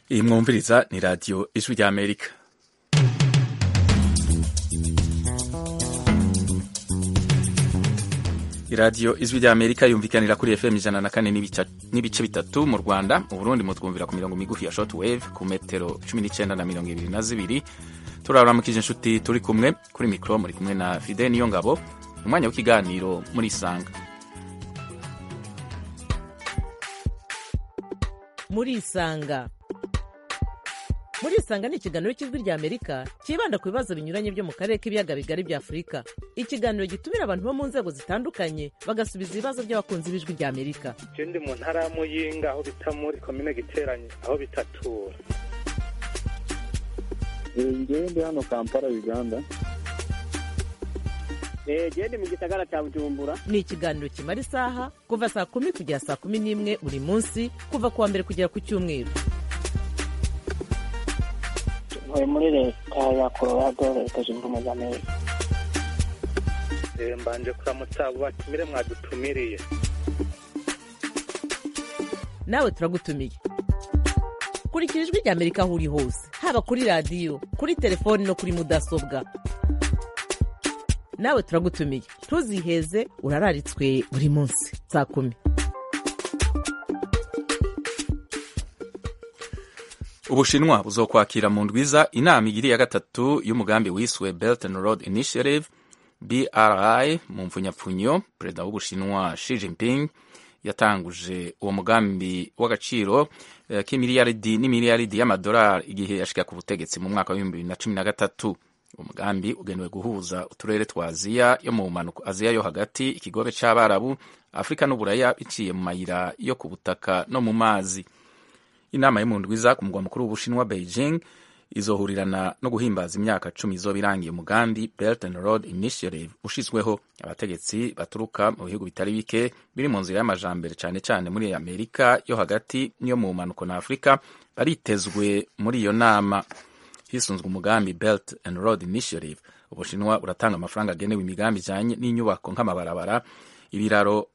iyi mwumviriza ni radiyo ijwi rya amerika iradiyo ijwi rya amerika yumvikanira kuri fm ijana na kane n'ibice bitatu mu rwanda mu burundi mutwumvira ku mirongo migufi ya short wave ku metero cumi n'icyenda na mirongo ibiri na zibiri turaramukije inshuti turi kumwe kuri mikoro muri kumwe na fide niyo ngabo umwanya w'ikiganiro muri isanga muri isanga muri isanga ni ikiganiro cy'ijwi rya amerika cyibanda ku bibazo binyuranye byo mu karere k'ibiyaga bigari bya afurika ikiganiro gitumira abantu bo mu nzego zitandukanye bagasubiza ibibazo by'abakunzi b'ijwi rya amerika ndi mu ntara ya muyinga aho bita muri komine giteranye aho bitatura ngewe ndi hano kampala uganda gende mu gisagara cya bujumbura ni ikiganiro kimara isaha kuva saa kumi kugera saa kumi n'imwe buri munsi kuva ku wa mbere kugera ku cyumweru ntuye muri leta ya colorado leta zunze ubumwe za amerika mbanje kuramutsa abo batumire mwadutumiriye nawe turagutumiye kurikira ijwi rya amerika aho uri hose haba kuri radiyo kuri telefoni no kuri mudasobwa nawe turagutumiye ntuziheze urararitswe buri munsi saa kumi ubushinwa buzokwakira mu ndwiza inama igiri ya gatatu y'umugambi wiswe belt and road initiative bri mu mfunyapfunyo perezida w'ubushinwa Xi Jinping yatanguje uwo mugambi w'agaciro uh, k'imiliyaridi n'imiliyaridi y'amadolari igihe yashika ku butegetsi mu mwaka w'ibihumbi bibiri na cumi na gatatu umugambi ugenewe guhuza uturere twa aziya yo mu mpanuka aziya yo hagati ikigobe c'abarabu afurika n'uburaya biciye mu mayira yo ku butaka no mu mazi inama yo mu ndwiza ku mugwa mukuru w'ubushinwa beijing izohurirana no guhimbaza imyaka cumi izoba irangiye umugambi belt and road initiative ushizweho abategetsi baturuka mu bihugu bitari bike biri mu nzira y'amajambere cane cane muri amerika yo hagati n'iyo mu mpanuko na afurika baritezwe muri iyo nama hisunzwe umugambi belt and road initiative ubushinwa buratanga amafaranga agenewe imigambi ijanye n'inyubako nk'amabarabara ibiraro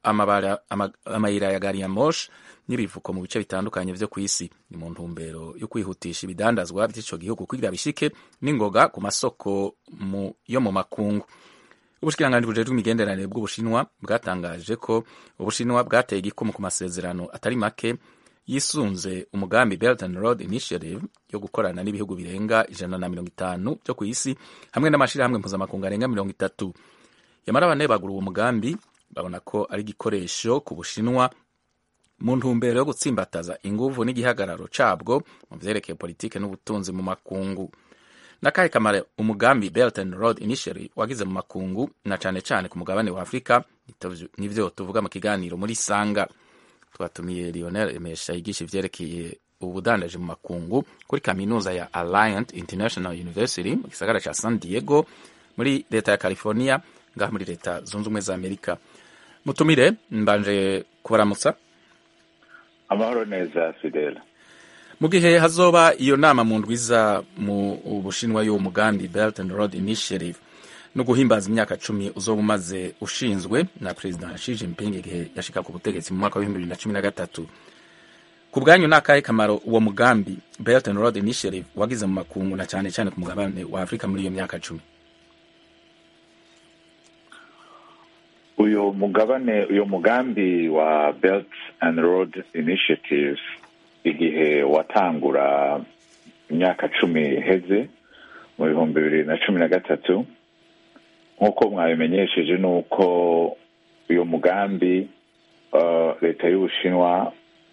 amayira ya gari ya moshi n'ibivuko mu bice bitandukanye vyo kw'isi ni mu ntumbero yo kwihutisha ibidandazwa vy'ico gihugu kugira bishike n'ingoga ku masoko mu, yo mu makungu ubushikiranganji bujejwe imigenderanire bw'ubushinwa bwatangaje ko ubushinwa bwateye igikumu ku masezerano atari make yisunze umugambi belt and road initiative yo gukorana n'ibihugu birenga ijana na mirongo itanu vyo kw'isi hamwe n'amashirahamwe mpuzamakungu arenga mirongo itatu yamara bane bagura uwo mugambi babona ko ari igikoresho ku bushinwa mu ntumbero yo gutsimbataza inguvu n'igihagararo cabwo mu vyerekeye politike n'ubutunzi mu makungu nakahe kamaro umugambi belt and road initiative wagize mu makungu na cane cane ku mugabane wa afurika nivyo tuvuga mu kiganiro muri sanga twatumiye lionel emesha yigisha ivyerekeye ubudandaji mu makungu kuri kaminuza ya alliant international university mu gisagara ca san diego muri leta ya california ngaha muri leta zunze ubumwe za amerika mutumire mbanje kubaramutsa amahoro neza fidela mu gihe hazoba iyo nama mu ndwiza mu bushinwa y'uwo mugambi belt and road initiative no guhimbaza imyaka cumi uzoba umaze ushinzwe na perezida Xi Jinping igihe yashika ku butegetsi mu mwaka w'ibihumbi bibiri na cumi na gatatu ku bwanyu ni akahe kamaro uwo mugambi belt and road initiative wagize mu makungu na cyane cyane ku mugabane wa afurika muri iyo myaka cumi uyu mugabane uyu mugambi wa belt and road initiative igihe watangura imyaka cumi iheze mu bihumbi bibiri na cumi na gatatu nk'uko mwabimenyesheje ni uko uyu mugambi leta y'ubushinwa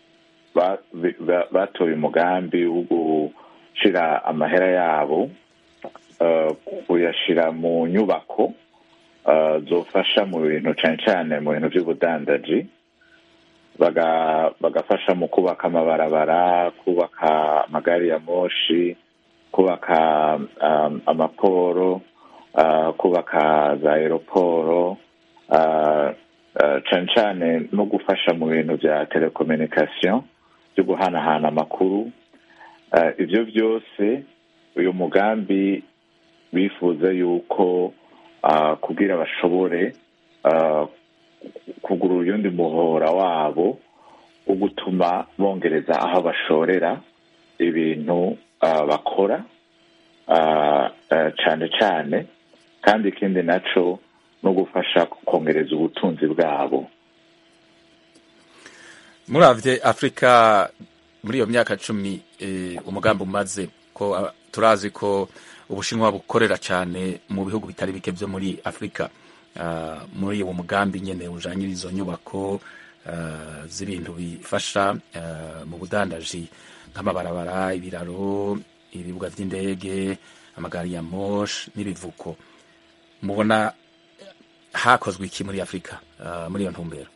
batoye umugambi wo gushyira amahera yabo kuyashyira mu nyubako zofasha mu bintu cyane cyane mu bintu by'ubudandaji bagafasha mu kubaka amabarabara kubaka amagari ya moshi kubaka amaporo kubaka za aeroporo cyane cyane no gufasha mu bintu bya telekominikasiyo byo guhanahana amakuru ibyo byose uyu mugambi bifuza yuko kugira bashobore kugura uyundi muhora wabo wo gutuma bongereza aho bashorera ibintu ah, bakora ah, ah, cane cane kandi ikindi naco no gufasha kongereza ubutunzi bwabo muravye afurika muri iyo myaka cumi eh, umugambi umaze ko ah, turazi ko ubushinwa bukorera cyane mu bihugu bitari bike vyo muri afurika Ah, muri uwo mugambi nyene ujanye izo nyubako ah, z'ibintu bifasha ah, mu budandaji nk'amabarabara ibiraro ibibuga vy'indege amagari ya mosh n'ibivuko mubona hakozwe iki muri afurika ah, muri iyo ntumbero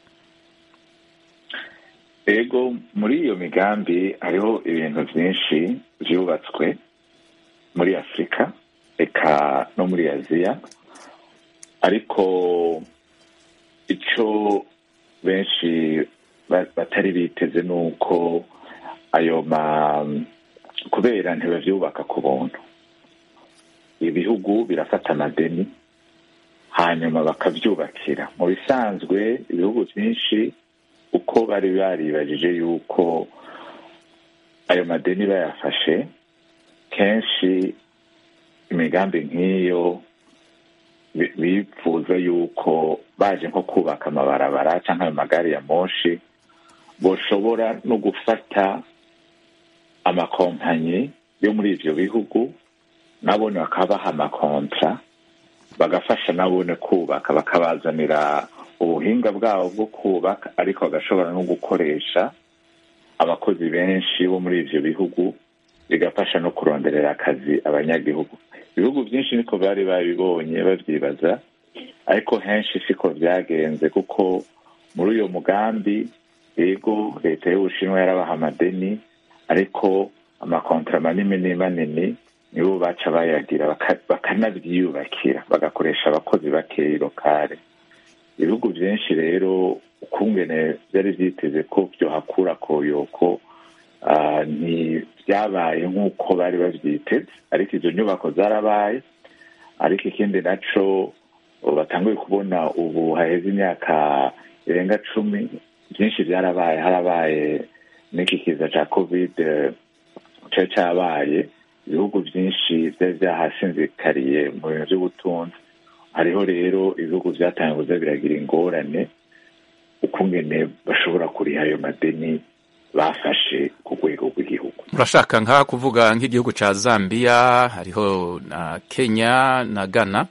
ego muri iyo migambi hariho ibintu byinshi byubatswe muri afurika eka no muri aziya ariko icyo benshi ba- batari biteze ni uko ayo ma kubera ntibavyubaka ku buntu ibihugu birafata amadeni hanyuma bakavyubakira mu bisanzwe ibihugu byinshi uko bari baribajije yuko ayo madeni bayafashe kenshi imigambi nk'iyo bi- bifuza yuko baje nko kubaka amabarabara cyangwa ayo magari ya moshi boshobora no gufata amakompanyi yo muri ivyo bihugu nabone bakabaha amakontra bagafasha nabone kubaka bakabazanira ubuhinga bwabo bwo kubaka ariko bagashobora no gukoresha abakozi benshi bo muri ivyo bihugu bigafasha no kuronderera akazi abanyagihugu ibihugu byinshi niko bari babibonye babyibaza ariko henshi siko byagenze kuko muri uyo mugambi yego leta y'ubushinwa yarabaha amadeni ariko amakontra manini manini nibo baca bayagira baka- bakanabyiyubakira bagakoresha abakozi bakeyi lokale ibihugu byinshi rero ukungene byari byiteze ko byohakura koyoko ah, ntibyabaye nk'uko bari babyiteze ariko izo nyubako zarabaye ariko ikindi naco batanguye kubona ubu haheze imyaka irenga cumi byinshi byarabaye harabaye n'iki kiza ca covid cari cabaye ibihugu byinshi byari byahasinzikariye mu bintu by'ubutunzi hariho rero ibihugu byatangiye kuza biragira ingorane ukungene bashobora kuriha ayo madeni bafashe ku rwego rw'igihugu murashaka nka kuvuga nk'igihugu ca zambia hariho na kenya na ghana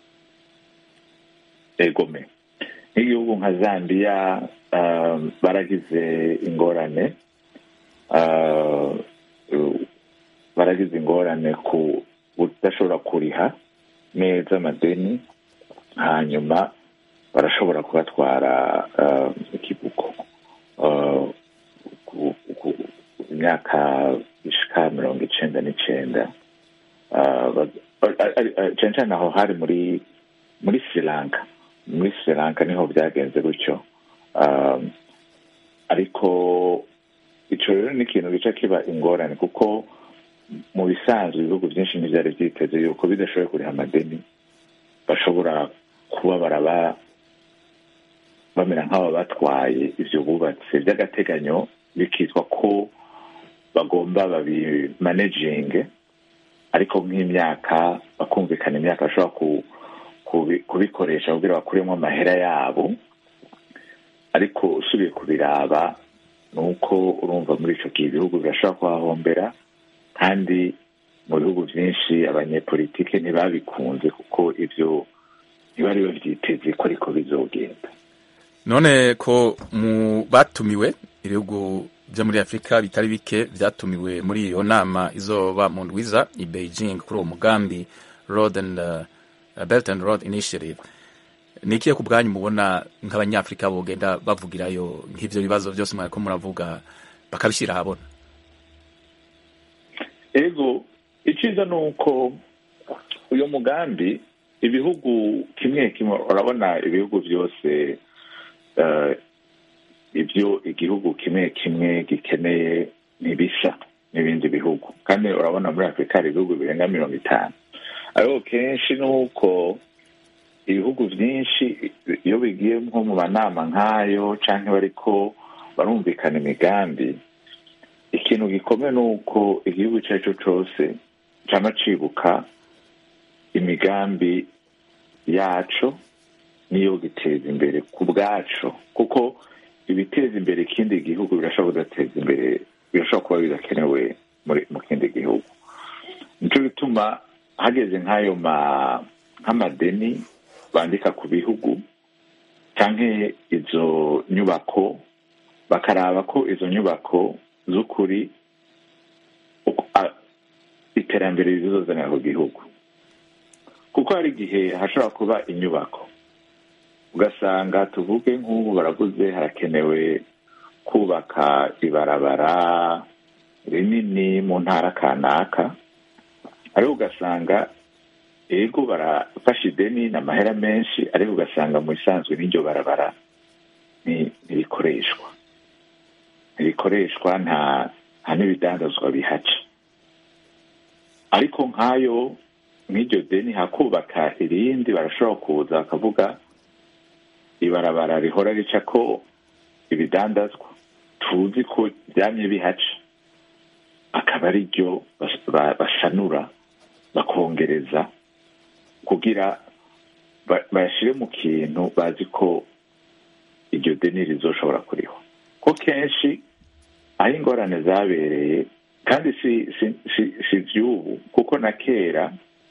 egome nk'igihugu nka zambia um, baragize ingorane uh, uh, baragize ingorane ku budashobora kuriha neza amadeni hanyuma barashobora kubatwara uh, ikibuko uh, ku- ku- imyaka ishika mirongo icenda n'icenda Uh, ba- ari- ari- ari- cane cane aho hari muri muri sri lanka muri sri lanka niho byagenze gutyo Um, ariko ico rero ni ikintu gica kiba ingorane kuko mu bisanzwe ibihugu byinshi ntibyari byiteze yuko bidashoboye kuriha amadeni bashobora kuba baraba bamera nk'aba batwaye ivyo bubatse by'agateganyo bikitwa ko bagomba babimanejinge ariko nk'imyaka bakumvikana imyaka bashobora ku, kubi- kubikoresha kugira bakuremo amahera yabo ariko usubiye kubiraba ni uko urumva muri ico gihe ibihugu birashobora kuhahombera kandi mu bihugu byinshi abanyepolitike ntibabikunze kuko ivyo ntibari bavyiteze ko ariko bizogenda none ko mu batumiwe ibihugu byo muri afurika bitari bike byatumiwe muri iyo nama izoba mu ndwiza i beijing kuri uwo mugambi road and uh, belt and road initiative ni ikihe ku bwanyu mubona nk'abanyafurika bogenda bavugirayo nk'ivyo bibazo byose mwariko muravuga bakabishyira ahabona ego icyiza ni uko uyu mugambi ibihugu kimwe kimwe urabona ibihugu byose eh, ibyo igihugu kimwe kimwe gikeneye ntibisa n'ibindi bihugu kandi urabona muri afurika hari ibihugu birenga mirongo itanu ariko kenshi ni uko ibihugu byinshi iyo bigiye nko mu manama nk'ayo cyangwa bariko barumvikana imigambi ikintu gikomeye ni uko igihugu icyo ari cyo cyose cyaba cibuka imigambi yaco niyo giteza imbere ku bwaco kuko ibiteza imbere ikindi gihugu birashobora kudateza imbere birashobora kuba bidakenewe muri- mu kindi gihugu nicyo gituma hageze nk'ayo ma nk'amadeni bandika ku bihugu cyangwa izo nyubako bakaraba ko izo nyubako z'ukuri uko- a- iterambere rizozanira ku gihugu kuko hari igihe hashobora kuba inyubako ugasanga tuvuge nk'ubu baravuze harakenewe kubaka ibarabara rinini mu ntara kanaka ariko ugasanga ego barafashe ideni ni amahera menshi ariko ugasanga mu bisanzwe n'iryo barabara ni- ntirikoreshwa ntirikoreshwa nta nta n'ibidandazwa bihaca ariko nk'ayo nk'iryo deni hakubaka irindi barashobora kuza bakavuga ibarabara rihora rica ko ibidandazwa tuzi ko byamye bihaca akaba ari ryo bas- ba- basanura bakongereza kugira ba- bayashyire mu kintu bazi ko iryo deni rizoshobora kuriho ko kenshi aho ingorane zabereye kandi si si si, si iby'ubu kuko na kera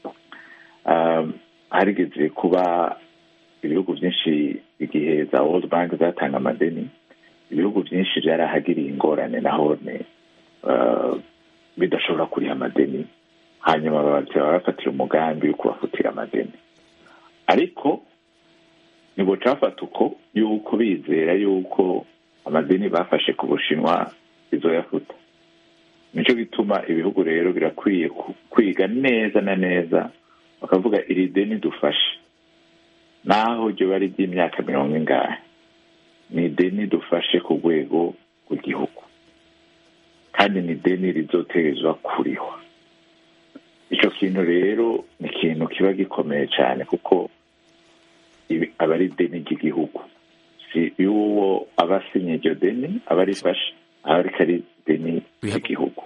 um, harigeze kuba ibihugu byinshi igihe za world bank zatanga amadeni ibihugu byinshi byarahagiriye ingorane nahone uh, bidashobora kuriha amadeni hanyuma babasaba bafatira umugambi wo kubafutira amadeni ariko nibwo cafata uko yuko bizera yuko amadeni bafashe ku bushinwa bizoyafuta nicyo gituma ibihugu rero birakwiye ku- kwiga neza na neza bakavuga iri deni dufashe naho ryo bari ry'imyaka mirongo ingahe ni ideni dufashe ku rwego rw'igihugu kandi ni ideni rizoterezwa kurihwa icyo kintu rero ni ikintu kiba gikomeye cyane kuko ibi aba ari ideni ry'igihugu si y'uwo aba asinye iryo deni aba arifashe aba ariko ari ideni ry'igihugu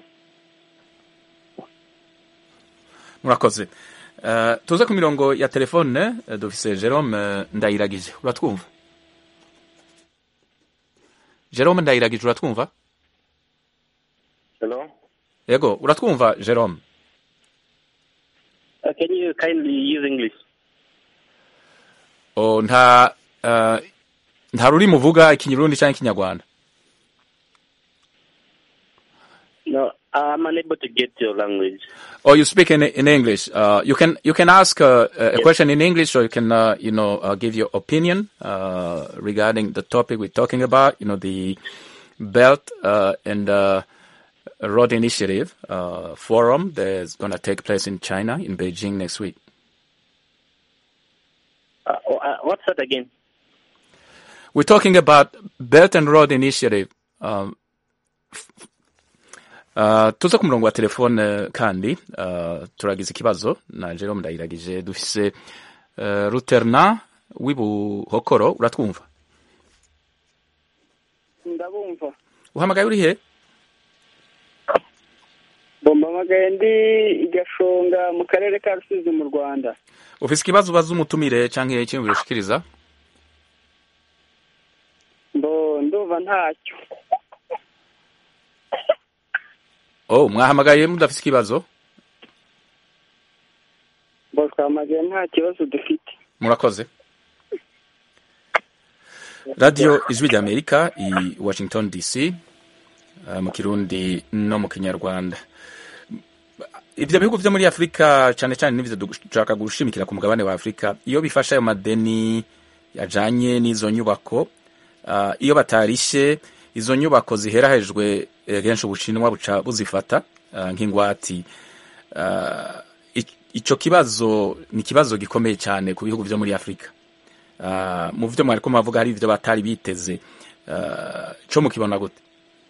murakoze Eh, tuze ku mirongo ya telefone eh, dufise jerome eh, ndayiragije uratwumva jerome ndayiragije uratwumva Hello? yego uratwumva jerome Uh, can you kindly use English? o nta eh, nta rurimi uvuga ikinyurundi cyangwa ikinyarwanda No, I'm unable to get your language. or you speak in in English. Uh, you can you can ask uh, a question in English, or you can uh, you know uh, give your opinion uh, regarding the topic we're talking about. You know the Belt uh, and uh, Road Initiative uh, forum that's going to take place in China in Beijing next week. Uh, uh, what's that again? We're talking about Belt and Road Initiative. Um, Uh, tuze ku murongo wa telefone kandi uh, turagize ikibazo na Jerome Ndayiragije dufise uh, Ruterna w'ibuhokoro uratwumva ndabumva uhamagaye uri he bombamagaye ndi igashonga mu karere ka rusizi mu rwanda ufise ikibazo ubaza umutumire canke icyiyumviro ushikiriza mbo ndumva ntacyo oh mwahamagaye mudafise ikibazo mbo twamagaye nta kibazo dufite murakoze radiyo ijwi rya amerika i washington dc uh, mu kirundi no mu kinyarwanda ivyo bihugu vyo muri afurika cane cane n'ivyo dushaka gushimikira ku mugabane wa afurika iyo bifashe ayo madeni yajanye n'izo nyubako uh, iyo batarishe izo nyubako ziherahejwe eh, kenshi ubushinwa buca buzifata uh, nk'ingwati uh, ic- ico kibazo ni ikibazo gikomeye cyane ku bihugu vyo muri afurika uh, mu vyo mwariko muravuga hari ivyo batari biteze uh, co mukibona gute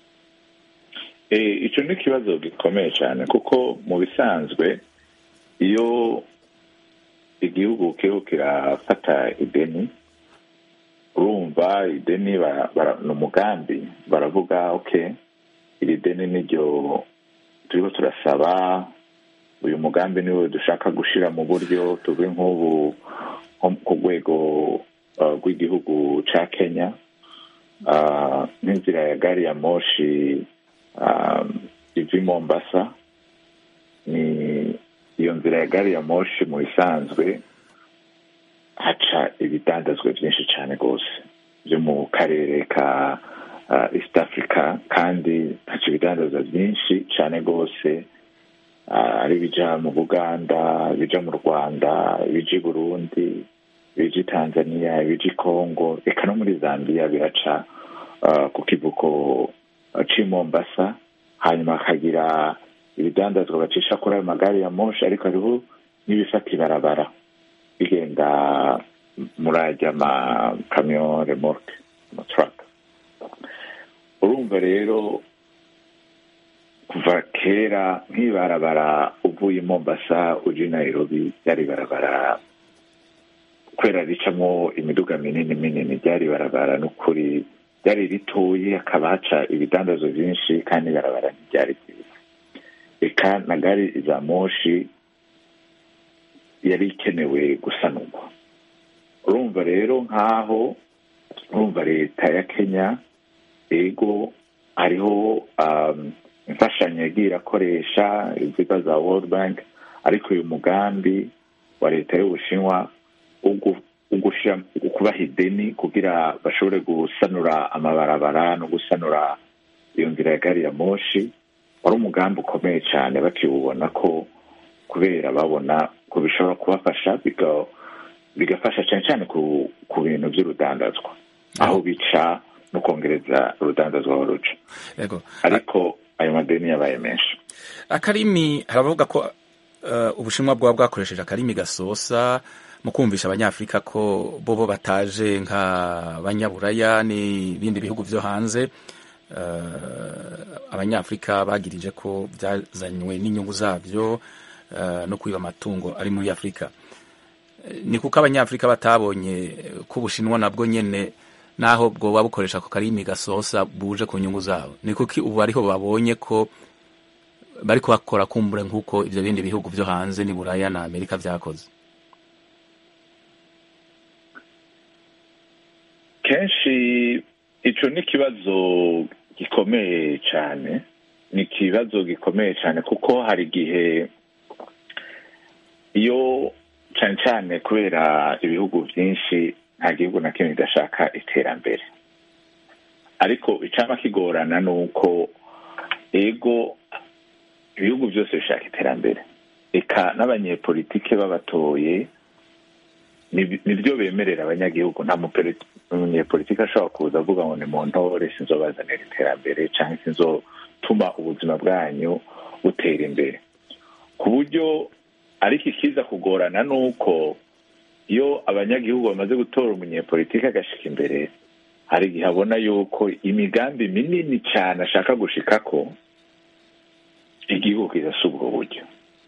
Eh, icyo ni ikibazo gikomeye cyane kuko mu bisanzwe iyo igihugu kiriho kirafata ideni urumva ideni bara- bara- ni umugambi baravuga ok iri deni niryo turiho turasaba uyu mugambi niwe dushaka gushyira mu buryo tuve nk'ubu nko ku rwego uh, rw'igihugu cya kenya uh, n'inzira ya gari ya moshi um, iva i mombasa ni iyo nzira ya gari ya moshi mu isanzwe haca ibidandazwa byinshi cyane rwose byo mu karere ka uh, east africa kandi haca ibidandazwa byinshi cyane rwose uh, ari ibija mu buganda ibija mu rwanda ibija i burundi ibija i tanzania ibija i congo eka no muri zambia biraca uh, ku kivuko uh, c'i mombasa hanyuma hakagira ibidandazwa bacisha kuri ayo magare ya moshi ariko hariho n'ibifata ibarabara bigenda muri ajya amakamyo remorke amaturaka urumva rero kuva kera nk'ibarabara uvuye i mombasa uje i nairobi ryari ibarabara kubera ricamo imiduga minini minini ryari ibarabara n'ukuri ryari ritoye hakaba haca ibidandazo byinshi kandi ibarabara ntiryari ryiza eka na gari za moshi yari ikenewe gusanurwa urumva rero nk'aho urumva leta ya kenya ego hariho um, imfashanyo yagiye irakoresha iziga za world bank ariko uyu mugambi wa leta y'ubushinwa ugushyira kubaha ideni kugira bashobore gusanura amabarabara no gusanura iyo nzira ya gari ya moshi wari umugambi ukomeye cyane bakiwubona ko kubera babona ko bishobora kubafasha bigafasha cyane cyane ku bintu by'urudandazwa aho bica no kongereza urudandazwa aho ruca ariko ayo madeni yabaye menshi akarimi haravuga ko ubushinwa bwaba bwakoresheje akarimi gasosa mu kumvisha abanyafurika ko bobo bataje nk'abanyaburaya n'ibindi bihugu byo hanze abanyafurika bagirije ko byazanywe n'inyungu zabyo no kwiba amatungo ari muri afurika ni kuko abanyafurika batabonye ko ubushinwa nabwo nyine naho bwoba bukoresha ako karimi gasosa buje ku nyungu zabo ni kuko ubu ariho babonye ko bari kubakora kumbure nk'uko ibyo bindi bihugu byo hanze ni buraya na amerika byakoze kenshi icyo ni ikibazo gikomeye cyane ni ikibazo gikomeye cyane kuko hari igihe iyo cyane cyane kubera ibihugu byinshi nta gihugu na kimwe kidashaka iterambere ariko icyaba kigorana ni uko ego ibihugu byose bishaka iterambere reka n'abanyepolitike babatoye nibyo bemerera abanyagihugu nta munyepolitike ashobora kuza avuga ngo ni mu ntore sinzobazanira iterambere cyangwa sinzotuma ubuzima bwanyu butera imbere ku buryo ariko ikiza kugorana ni uko iyo abanyagihugu bamaze gutora umunyepolitike agashyika imbere hari igihe abona yuko imigambi minini cyane ashaka gushika ko igihugu kidasa ubwo buryo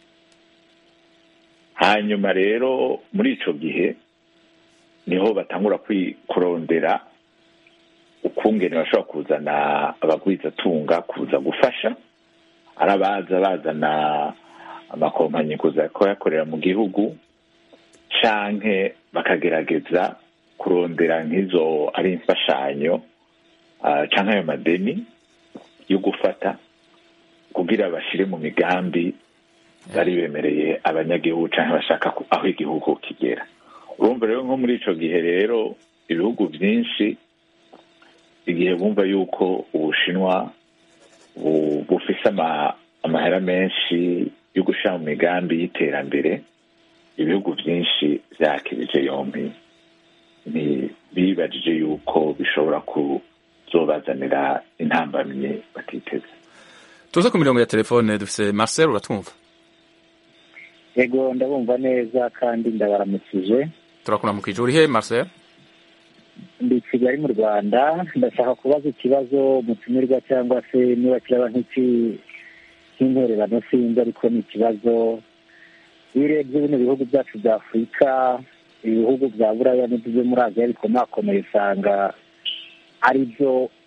hanyuma rero muri icyo gihe niho batangura kurondera ukungene bashobora kuzana abagwizatunga kuza gufasha ari abaza bazana amakompanyi kuza kuyakorera mu gihugu canke bakagerageza kurondera nk'izo ari imfashanyo canke ayo madeni yo gufata kugira bashyire mu migambi bari bemereye abanyagihugu cyangwa bashaka aho igihugu kigera urumva rero nko muri icyo gihe rero ibihugu byinshi igihe bumva yuko ubushinwa bufise amahera menshi yo gushyira mu migambi y'iterambere ibihugu byinshi byakirije yombi bibajije yuko bishobora kuzobazanira intambamyi batiteze tuze ku mirongo ya telefone dufite marcel uratwumva yego ndabumva neza kandi ndabaramukije turakuramukije uri he marcel ndi kigali mu rwanda ndashaka kubaza ikibazo mutumirwa cyangwa se niba kiraba nk'intererano sinzi ariko ni ikibazo iyo urebye bino bihugu byacu bya afurika ibihugu bya buraya n'ibyo muri aziya bikomakomeye usanga ari byo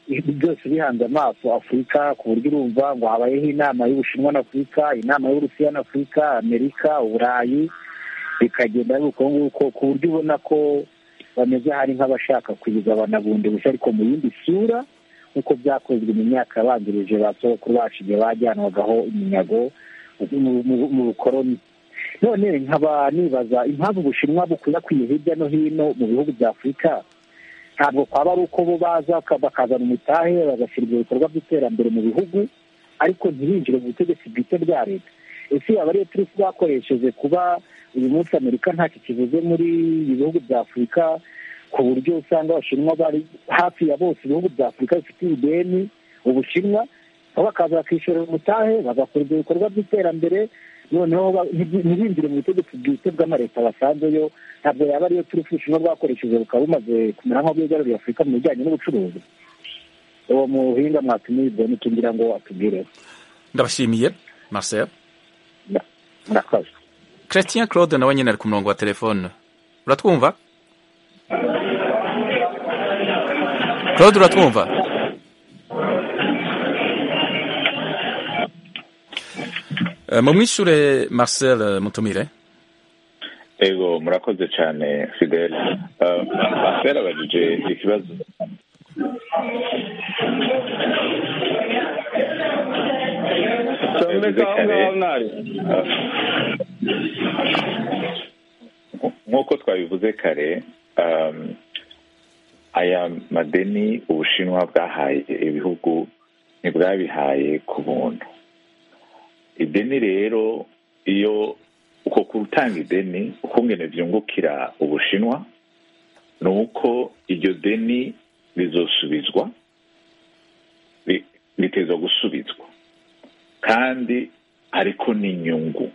byose bihanze amaso afurika ku buryo urumva ngo habayeho inama y'ubushinwa na afurika inama y'uburusiya na afurika amerika uburayi bikagenda ari uko nguko ku buryo ubona ko bameze hari nk'abashaka kuyigabana bundi bushya ariko mu yindi sura nk'uko byakozwe mu myaka yabanjirije ba sokuru bacu igihe bajyanwagaho iminyago mu- mu- mu bukoroni none nkaba nibaza impamvu ubushinwa bukwirakwiye hirya no hino mu bihugu bya afurika ntabwo kwaba ari uko bo baza ka- bakazana umutahe bagashyira ibyo bikorwa by'iterambere mu bihugu ariko ntibinjire mu butegetsi bwite bwa leta ese yaba ariyo turi twakoresheje kuba uyu munsi amerika ntacyo kivuze muri ibi bihugu bya afurika ku buryo usanga abashinwa bari hafi ya bose ibihugu bya afurika bifitiye ideni ubushinwa aho bakaza bakishyura umutahe bagakora ibyo bikorwa by'iterambere noneho ba- ntibi- ntibinjire mu butegetsi bwite bw'amaleta basanzeyo ntabwo yaba ariyo turi ubushinwa bwakoresheje bukaba bumaze kumera nk'aho bwigaruriye afurika mu bijyanye n'ubucuruzi uwo muhinga mwatumiye ideni tugira ngo atubwire ndabashimiye marcel murakoze christian claude nawe nyine ari ku murongo wa telefone uratwumva claude uratwumva Eh, mumwishure marcel eh, mutumire ego murakoze cyane fidele Uh, marcel abajije ikibazo Tomeka aho ngaho mwari nk'uko twabivuze kare um, aya madeni ubushinwa bwahaye ibihugu ntibwabihaye ku buntu ideni rero iyo uko gutanga ideni ukungene byungukira ubushinwa ni uko iryo deni rizosubizwa ri- ritezwa gusubizwa kandi ariko n'inyungu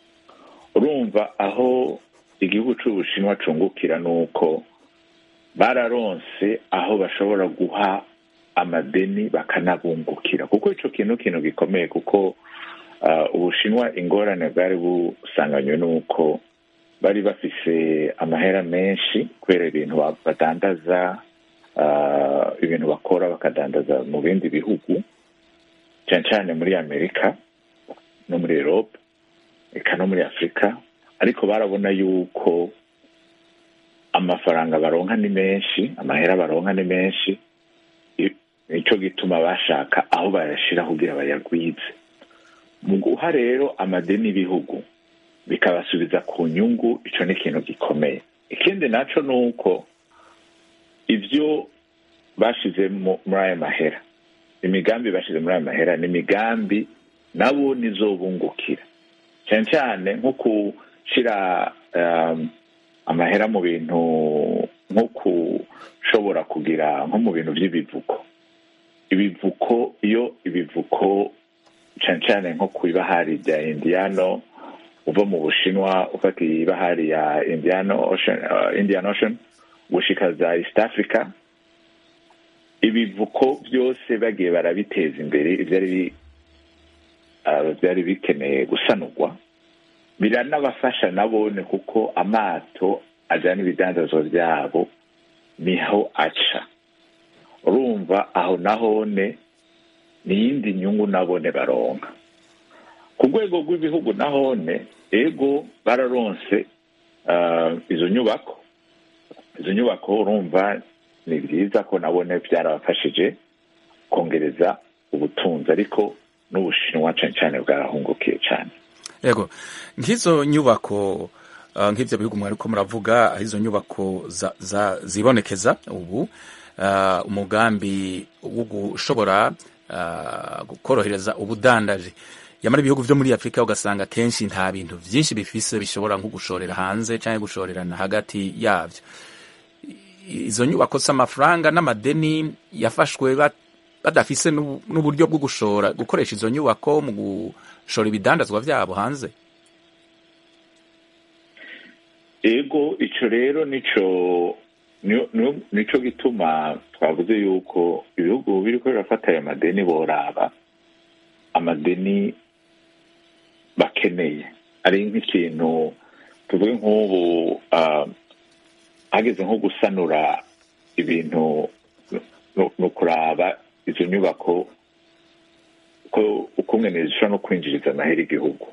urumva aho igihugu cy'ubushinwa cungukira ni uko bararonse aho bashobora guha amadeni bakanabungukira kuko icyo kintu kintu gikomeye kuko ah, ubushinwa ingorane bwari busanganywe n'uko bari bafise amahera menshi kubera ibintu ba- badandaza ah, ibintu bakora bakadandaza mu bindi bihugu cyane cyane muri amerika no muri erope eka no muri afurika ariko barabona yuko amafaranga baronka ni menshi amahera baronka ni menshi I- nicyo gituma bashaka aho bayashyira kugira bayagwize mu guha rero amadeni y'ibihugu bikabasubiza ku nyungu icyo ni ikintu gikomeye ikindi nacyo ni uko ibyo bashize mu- muri aya mahera imigambi bashize muri aya mahera ni imigambi nabo nizobungukira cyane cyane nko gushyira um, amahera mu bintu nko gushobora kugira nko mu bintu by'ibivuko ibivuko iyo ibivuko cyane cyane nko ku ibahari rya indiyano uva mu bushinwa ufata ibahari ya indiyano ocean, uh, indian ocean gushika za east africa ibivuko byose bagiye barabiteza imbere ibyari bi- uh, byari bikeneye gusanurwa biranabafasha nabone kuko amato ajyana ibidandazwa byabo niho aca urumva aho nahone ni iyindi nyungu nabone baronka ku rwego rw'ibihugu nahone ego bararonse ah, izo nyubako izo nyubako urumva ni byiza ko nabone byarabafashije kongereza ubutunzi ariko n'ubushinwa cyane cyane bwarahungukiye cyane yego nk'izo nyubako uh, nk'ibyo bihugu mwariko muravuga aho izo nyubako za, za, zibonekeza ubu uh, umugambi wo gushobora uh, korohereza ubudandaji yamara ibihugu vyo muri afurika ugasanga kenshi nta bintu vyinshi bifise bishobora nko gushorera hanze canke gushorerana hagati yavyo I- izo nyubako z'amafaranga n'amadeni yafashwe bat- badafise n'ubu- n'uburyo bwo gushora gukoresha izo nyubako mu gushora ibidandazwa vyabo hanze ego icyo rero nico niyo- niyo- nico gituma twavuze yuko ibihugu biriko birafata ayo madeni boraba amadeni bakeneye ari nk'ikintu tuvuge nk'ubu ah, hageze nko gusanura ibintu no- ni ukuraba izo nyubako ko ukungene zishobora no kwinjiriza amahera igihugu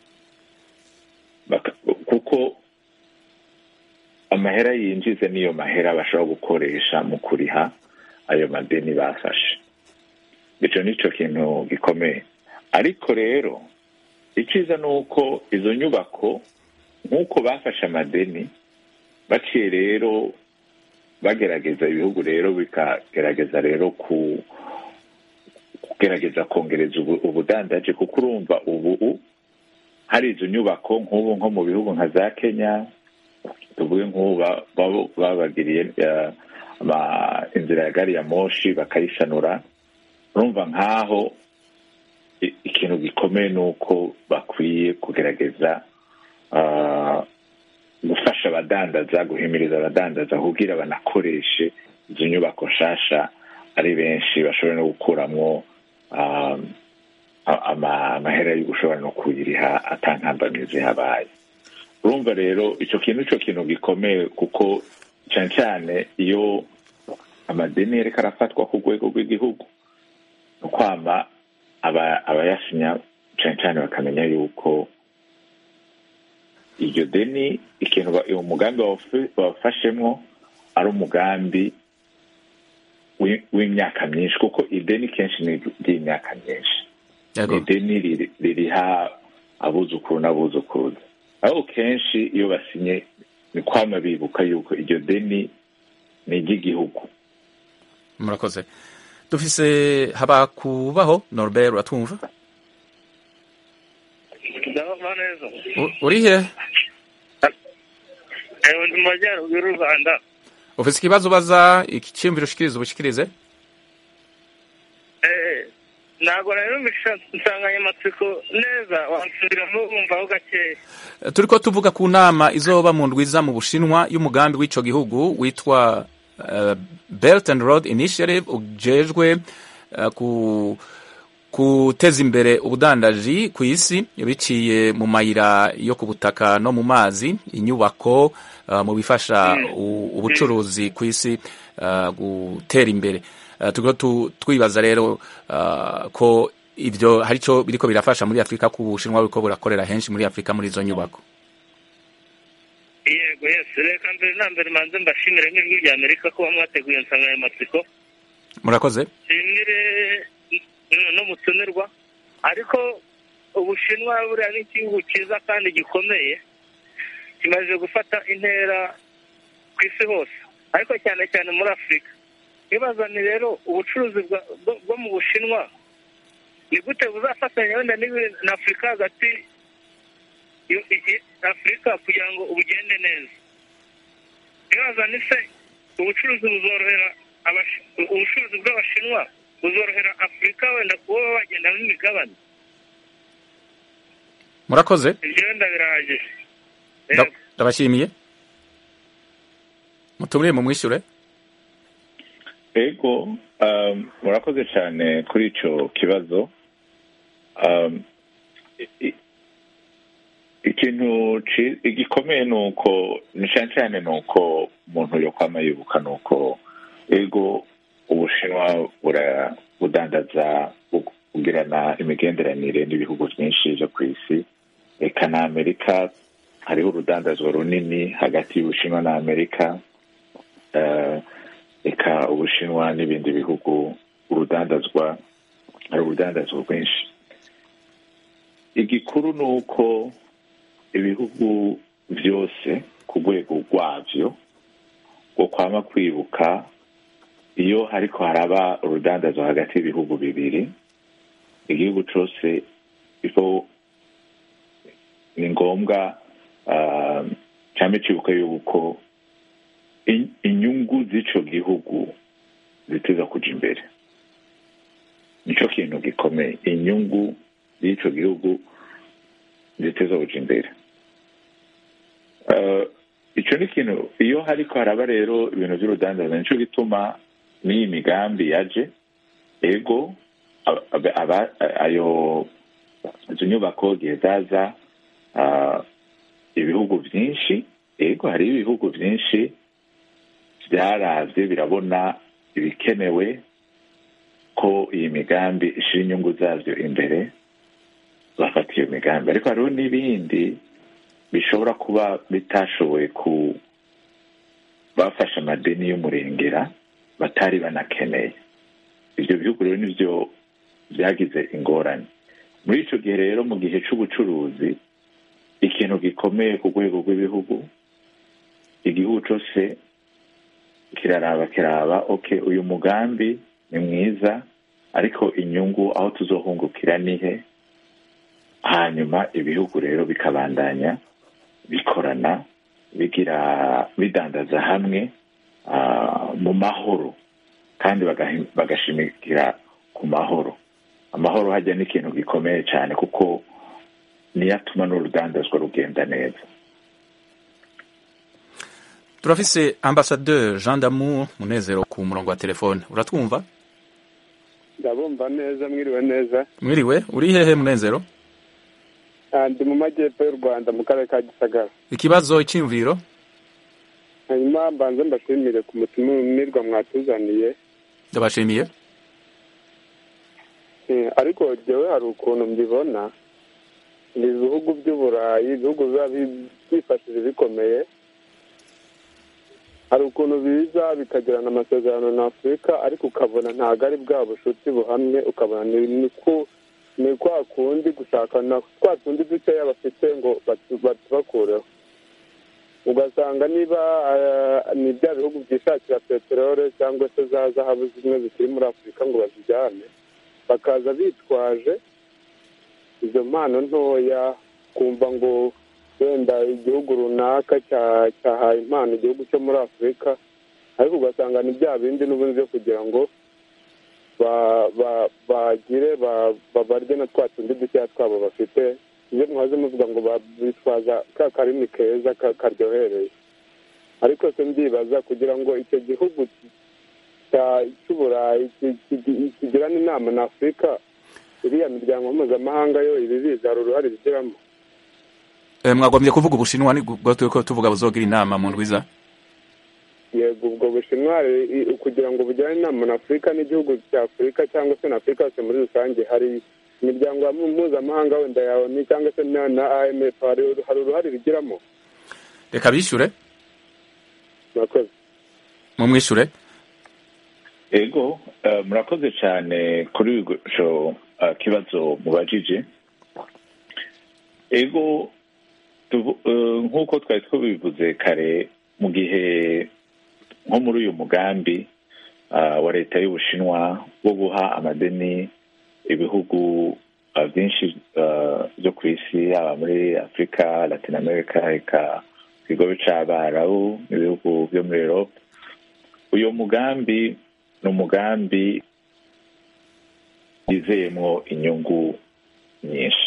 Baka- kuko amahera yinjiza niyo mahera bashobora gukoresha mu kuriha ayo madeni bafashe icyo ni cyo kintu gikomeye ariko rero icyiza ni uko izo nyubako nk'uko bafashe amadeni baciye rero bagerageza ibihugu rero bikagerageza rero ku kugerageza kongereza ubu- ubudandaji kuko urumva ubu hari izo nyubako nk'ubu nko mu bihugu nka za kenya tuvuge nk'ubu ba- baba- babagiriye eh, ama- inzira ya gari ya moshi bakayisanura urumva nk'aho i- ikintu gikomeye ni uko bakwiye kugerageza ah, gufasha abadandaza guhimiriza abadandaza kugira banakoreshe izo nyubako nshasha ari benshi bashobora no gukuramo ah, a- ama- amahera yo gushobora no kuyiriha atankambamizi habaye urumva rero icyo kintu cyo kintu gikomeye kuko cyane cyane iyo amadeni yereka arafatwa ku rwego rw'igihugu ni ukwama aba- abayasinya cyane cyane bakamenya yuko iryo deni ikintu ba- uwo mugambi bawafi- bawafashemo ari umugambi wi- w'imyaka myinshi kuko ideni kenshi ni iry'imyaka myinshi yego ideni riri- ririha abuzukuru n'abuzukuruza ariko kenshi iyo basinye ni kwama bibuka yuko iryo deni ni iry'igihugu murakoze dufise habakubaho norbert uratwumva ndabona neza U- uri he ewe ndi mu majyaruguru y'u rwanda ufise ikibazo ubaza icyiyumviro ushikiriza ubishikirize Eh, ntabwo rero mbisha insanganyamatsiko neza wansubiramo wumvaho gakeya turiko tuvuga ku nama izoba mu ndwiza mu bushinwa y'umugambi w'ico gihugu witwa uh, belt and road initiative ujejwe uh, ku guteza imbere ubudandaji ku isi biciye mu mayira yo ku butaka no mu mazi inyubako uh, mu bifasha u- ubucuruzi ku isi uh, gutera imbere uh, turiko tu- twibaza rero uh, ko ivyo hari ico biriko birafasha muri afurika ku bushinwa buriko burakorera henshi muri afurika muri izo nyubako yego yesi reka mbere na mbere manze mbashimire nk'ijwi rya amerika kuba mwateguye insanganyamatsiko murakoze nshimire n- n'umutumirwa ariko ubushinwa buriya ni igihugu cyiza kandi gikomeye kimaze gufata intera ku isi hose ariko cyane cyane muri afurika nibazane rero ubucuruzi bwa- bwo- bwo mu bushinwa ni gute buzafatanya wenda n'ibi- na afurika hagati yo- i- i- afurika kugira ngo bugende neza nibazane se ubucuruzi buzorohera abashi- ubucuruzi bw'abashinwa buzorohera afurika wenda kuba bagendamo imigabane murakoze ibyo wenda birahagije Nda- ndabashimiye mutumire mu mwishyure ego um, murakoze cyane kuri icyo kibazo um, i- i- ikintu ci- igikomeye ni uko ni cyane cyane ni uko umuntu yo kwama yibuka ni uko ego ubushinwa bura- budandaza bu- bugirana imigenderanire n'ibihugu byinshi byo ku isi eka na amerika hariho urudandazwa runini hagati y'ubushinwa na amerika eh, eka ubushinwa n'ibindi bihugu urudandazwa hari urudandazwa rwinshi igikuru ni uko ibihugu byose ku rwego rwabyo ngo kwama kwibuka iyo hariko haraba urudandazwa hagati y'ibihugu bibiri igihugu cyose ifo ni ngombwa ah, cyane cyibuka yuko in- inyungu z'ico gihugu ziteza kuja imbere nico kintu gikomeye inyungu z'ico gihugu ziteza kuja imbere Eh, ico ni ikintu iyo hariko haraba rero ibintu vy'urudandaza nico gituma n'iyi migambi yaje ego aba- aba- aba- ayo izo nyubako gihe zaza ah, ibihugu byinshi ego hariho ibihugu byinshi byaravye birabona ibikenewe ko iyi migambi ishyira inyungu zabyo imbere bafata iyo migambi ariko hariho n'ibindi bishobora kuba bitashoboye ku bafashe amadeni y'umurengera batari banakeneye ibyo bihugu rero nibyo byagize ingorane muri icyo gihe rero mu gihe cy'ubucuruzi ikintu gikomeye ku rwego rw'ibihugu igihugu cyose kiraraba kiraba oke uyu mugambi ni mwiza ariko inyungu aho tuzohungukira ni he hanyuma ibihugu rero bikabandanya bikorana bigira bidandaza hamwe mu mahoro kandi bagashimikira ku mahoro amahoro hajya ni ikintu gikomeye cyane kuko niyo atuma n'urudandazwa rugenda neza turafise ambasaderi jean damour munezero ku murongo wa telefone uratwumva ndabumva neza mwiriwe neza mwiriwe uri hehe munezero ndi mu majyepfo y'u rwanda mu karere ka gisagara ikibazo icyiyumviro hanyuma mbanze mbashimire ku mutumirwa mwatuzaniye ndabashimiye ariko jyewe hari ukuntu mbibona ni ibihugu by'uburayi ibihugu biba byifashije bikomeye hari ukuntu biza bikagirana amasezerano na afurika ariko ukabona ntabwo ari bwa bushuti buhamye ukabona ni kwa kundi gushaka na twa tundi dukeya bafite ngo batubakureho ugasanga niba ni bya bihugu byishakira peteroli cyangwa se za zahabu zimwe zikiri muri afurika ngo bazijyane bakaza bitwaje izo mpano ntoya kumva ngo wenda igihugu runaka cyahaye impano igihugu cyo muri afurika ariko ugasanga ni bya bindi n'ubundi byo kugira ngo bagire babarye na twa tundi dukeya twabo bafite ibyo mwaze muvuga ngo bitwaza ka karimi keza karyohereye ariko se ndibaza kugira ngo icyo gihugu cy'uburayi kigirane inama na afurika iriya miryango mpuzamahanga yo ibi biza hari uruhare bigiramo mwagombye kuvuga ubushinwa nibwo turi ko tuvuga buzogira inama mu ndwiza yego ubwo bushinwa kugira ngo bugirane inama na afurika n'igihugu cya afurika cyangwa se na afurika yose muri rusange hari imiryango mpuzamahanga wenda ya oni cyangwa se na imf hari uruhare bigiramo reka bishyure murakoze mumwishyure ego murakoze cyane kuri icyo kibazo mubajije ego nk'uko twari tubivuze kare mu gihe nko muri uyu mugambi wa leta y'ubushinwa wo guha amadeni ibihugu byinshi byo ku isi yaba muri afurika latin america reka ku kigo cy'abarabu ibihugu byo muri erope uyu mugambi ni umugambi wizeyemo inyungu nyinshi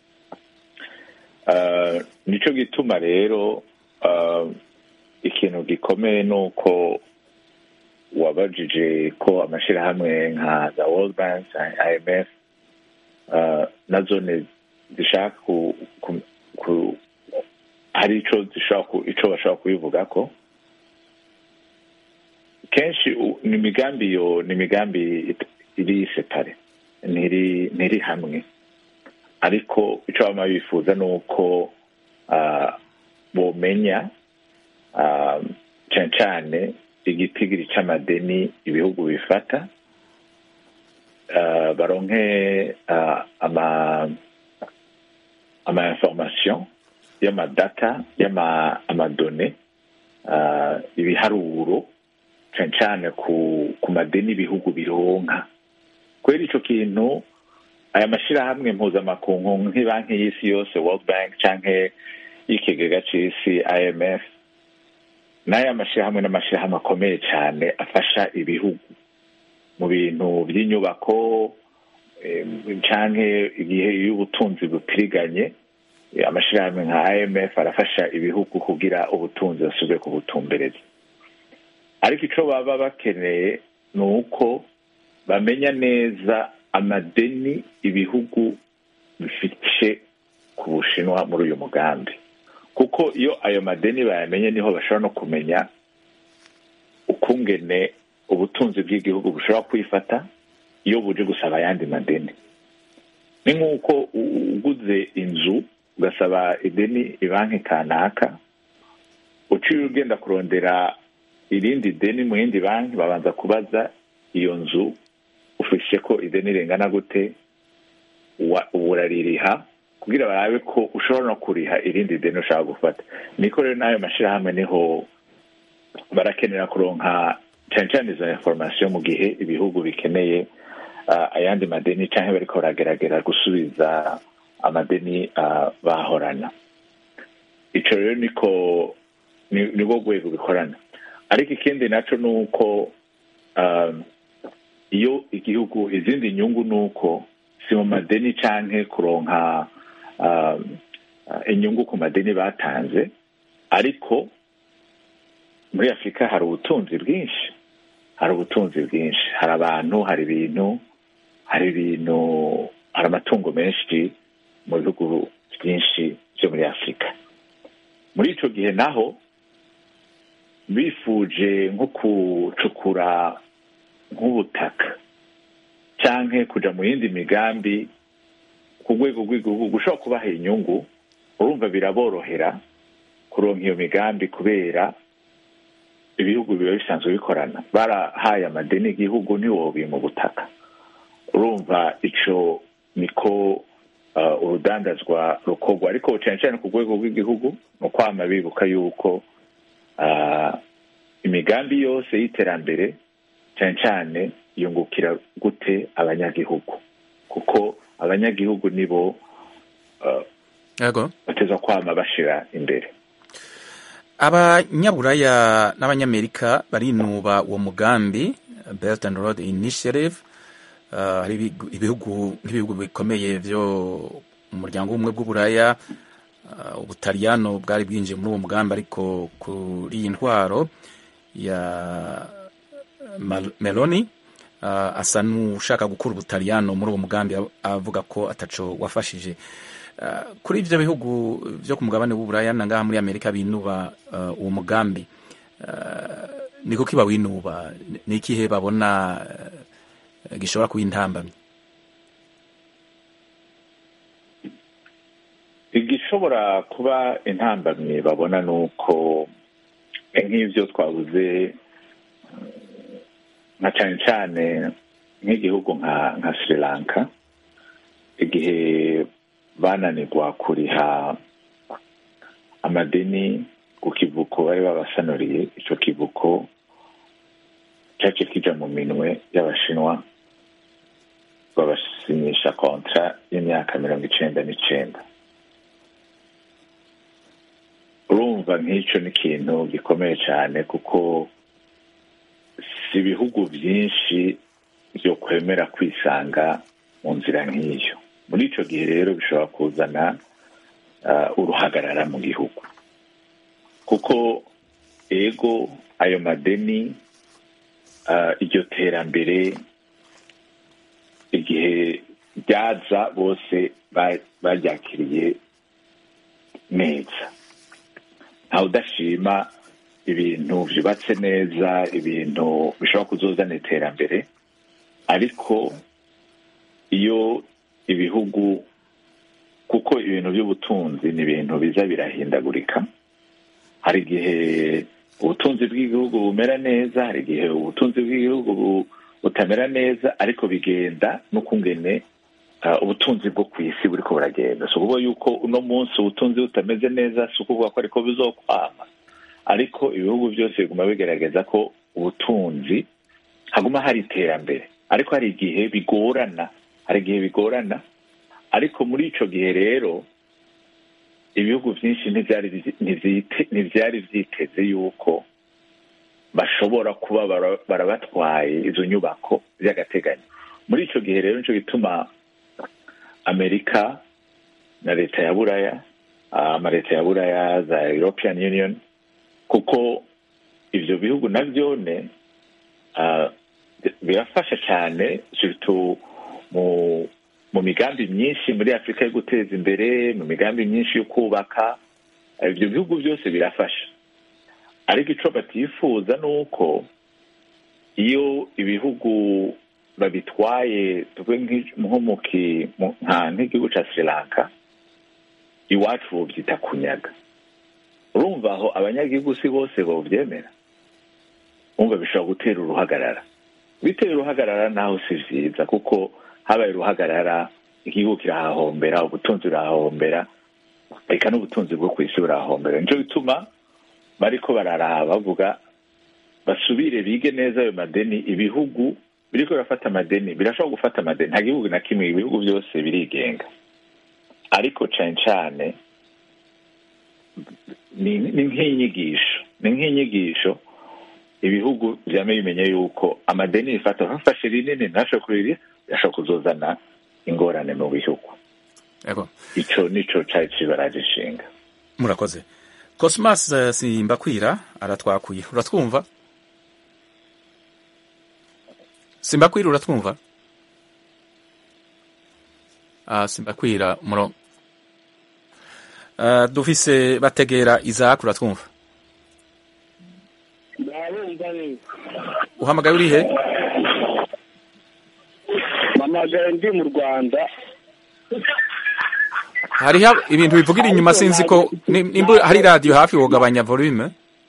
nicyo gituma rero ikintu gikomeye ni uko wabajije ko amashyirahamwe nka za world bank imf nazo zishaka hari icyo bashobora kubivuga ko kenshi ni imigambi yo ni imigambi iri separe ntiri hamwe ariko icyo baba bifuza ni uko bomenya cyane cyane igitigiri cy'amadeni ibihugu bifata baronke ama information y'amadata y'amadone ibiharuro cyane cyane ku madeni ibihugu bironka kubera icyo kintu aya mashyirahamwe mpuzamakungu nk'ibanki y'isi yose world bank cyangwa y'ikigega cy'isi imf n'aya mashyirahamwe n'amashyirahamwe akomeye cyane afasha ibihugu mu bintu by'inyubako cyangwa igihe iyo ubutunzi butiriganye amashyirahamwe nka imf arafasha ibihugu kugira ubutunzi basubire kubutumbereza ariko icyo baba bakeneye ni uko bamenya neza amadeni ibihugu bifite ku bushinwa muri uyu mugambi kuko iyo ayo madeni bayamenye niho bashobora no kumenya ukungene ubutunzi bw'igihugu bushobora kwifata iyo buje gusaba ayandi madeni ni nk'uko u- uguze inzu ugasaba ideni ibanki kanaka uciye ugenda kurondera irindi deni mu yindi banki babanza kubaza iyo nzu ufishe ko ideni ringana gute wa- uraririha kugira barabe ko ushobora no kuriha irindi deni ushaka gufata niko rero n'ayo mashyirahamwe niho barakenera kuronka cyane cyane izo information mu gihe ibihugu bikeneye ah, ayandi madeni cyangwa bariko barageragera gusubiza amadeni ah, bahorana ico rero niko ni- nibwo rwego bikorana ariko ikindi naco ni uko um, iyo igihugu izindi nyungu ni uko si mu madeni canke kuronka um, uh, inyungu ku madeni batanze ariko muri afurika hari ubutunzi bwinshi hari ubutunzi bwinshi hari abantu hari ibintu hari ibintu hari amatungo menshi mu bihugu byinshi byo muri afurika muri ico gihe naho bifuje nko gucukura nk'ubutaka canke kuja mu yindi migambi ku rwego rw'igihugu gushobora kubaha inyungu urumva biraborohera kuronka iyo migambi kubera ibihugu biba bisanzwe bikorana barahaye amadeni igihugu ntiwobi mu butaka urumva ico niko uh, urudandazwa rukorwa ariko cyane cyane ku rwego rw'igihugu ni ukwama bibuka yuko uh, imigambi yose y'iterambere cyane cyane yungukira gute abanyagihugu kuko abanyagihugu nibo uh, yego bateza kwama bashira imbere abanyaburaya n'abanyamerika barinuba uwo mugambi belt and road initiative Uh, hari ibigu- ibihugu nk'ibihugu bikomeye byo mu muryango w'ubumwe bw'uburaya uh, ubutaliyano bwari bwinjiye muri uwo mugambi ariko kuri iyi ntwaro ya Mal- meloni uh, asa n'ushaka gukura ubutaliyano muri uwo mugambi av- avuga ko ataco wafashije Uh, kuri ivyo bihugu vyo ku mugabane w'uburaya na ngaha muri amerika binuba uh, uwo mugambi uh, ni kuki bawinuba ni ikihe babona uh, gishobora kuba intambamyi igishobora kuba intambamyi babona ni uko nk'ibyo twabuze eh, nka cyane cyane nk'igihugu nka nka sri lanka igihe bananirwa kuriha amadeni ku kivuko bari babasanuriye icyo kivuko cyaje kija mu minwe y'abashinwa babasinyisha kontra y'imyaka mirongo icenda n'icenda urumva nk'icyo ni ikintu gikomeye cyane kuko si ibihugu byinshi byo kwemera kwisanga mu nzira nk'iyo muri icyo gihe rero bishobora kuzana ah, uruhagarara mu gihugu kuko ego ayo madeni ah, iryo terambere igihe ryaza bose ba- baryakiriye neza ntawe udashima ibintu byubatse neza ibintu bishobora kuzozana iterambere ariko iyo ibihugu kuko ibintu by'ubutunzi ni ibintu biza birahindagurika hari igihe ubutunzi bw'igihugu bumera neza hari igihe ubutunzi bw'igihugu bu- butamera neza ariko bigenda n'ukungene uh, ubutunzi bwo ku isi buriko buragenda si ukuvuga yuko uno munsi ubutunzi butameze neza si ukuvuga ko ariko bizokwama ariko ibihugu byose biguma bigaragaza ko ubutunzi haguma hari iterambere ariko hari igihe bigorana hari igihe bigorana ariko muri ico gihe rero ibihugu byinshi ntivyari vyi- ntivyite- ntivyari vyiteze yuko bashobora kuba bara- barabatwaye izo nyubako by'agateganyo muri ico gihe rero nico gituma amerika na leta ya buraya ah, amaleta ya buraya za european union kuko ivyo bihugu navyone ah, birafasha cyane surtout mu mu migambi myinshi muri afurika yo guteza imbere mu migambi myinshi yo kubaka eh, ibyo bihugu byose birafasha ariko ico batifuza ni uko iyo ibihugu babitwaye tuvuge nk'i- nko mu ki- mu- nka nk'igihugu cya sri lanka iwacu bobyita kunyaga urumva aho abanyagihugu si bose bobyemera umva bishobora gutera uruhagarara bitera uruhagarara naho si vyiza kuko habaye uruhagarara igihugu kirahahombera ubutunzi burahahombera reka n'ubutunzi bwo ku isi burahahombera nico bituma bariko bararaba bavuga basubire bige neza ayo madeni ibihugu biriko birafata amadeni birashobora gufata amadeni nta gihugu na kimwe ibihugu byose birigenga ariko cane cane ni ni nk'inyigisho ni nk'inyigisho ibihugu vyame bimenya yuko amadeni bifata bafashe rinini ntashobora kuriri birashobora kuzozana ingorane mu bihugu yego ico nico cari cibaraje ishinga murakoze cosmas eh, simbakwira aratwakuye uratwumva simbakwira uratwumva ah, simbakwira muro uh, dufise bategera isaac uratwumva ndabumva neza uhamagaye urihe mpamagaye ndi mu rwanda hariho ibintu bivugira inyuma sinzi ko ni- nimba hari radiyo hafi wogabanya volume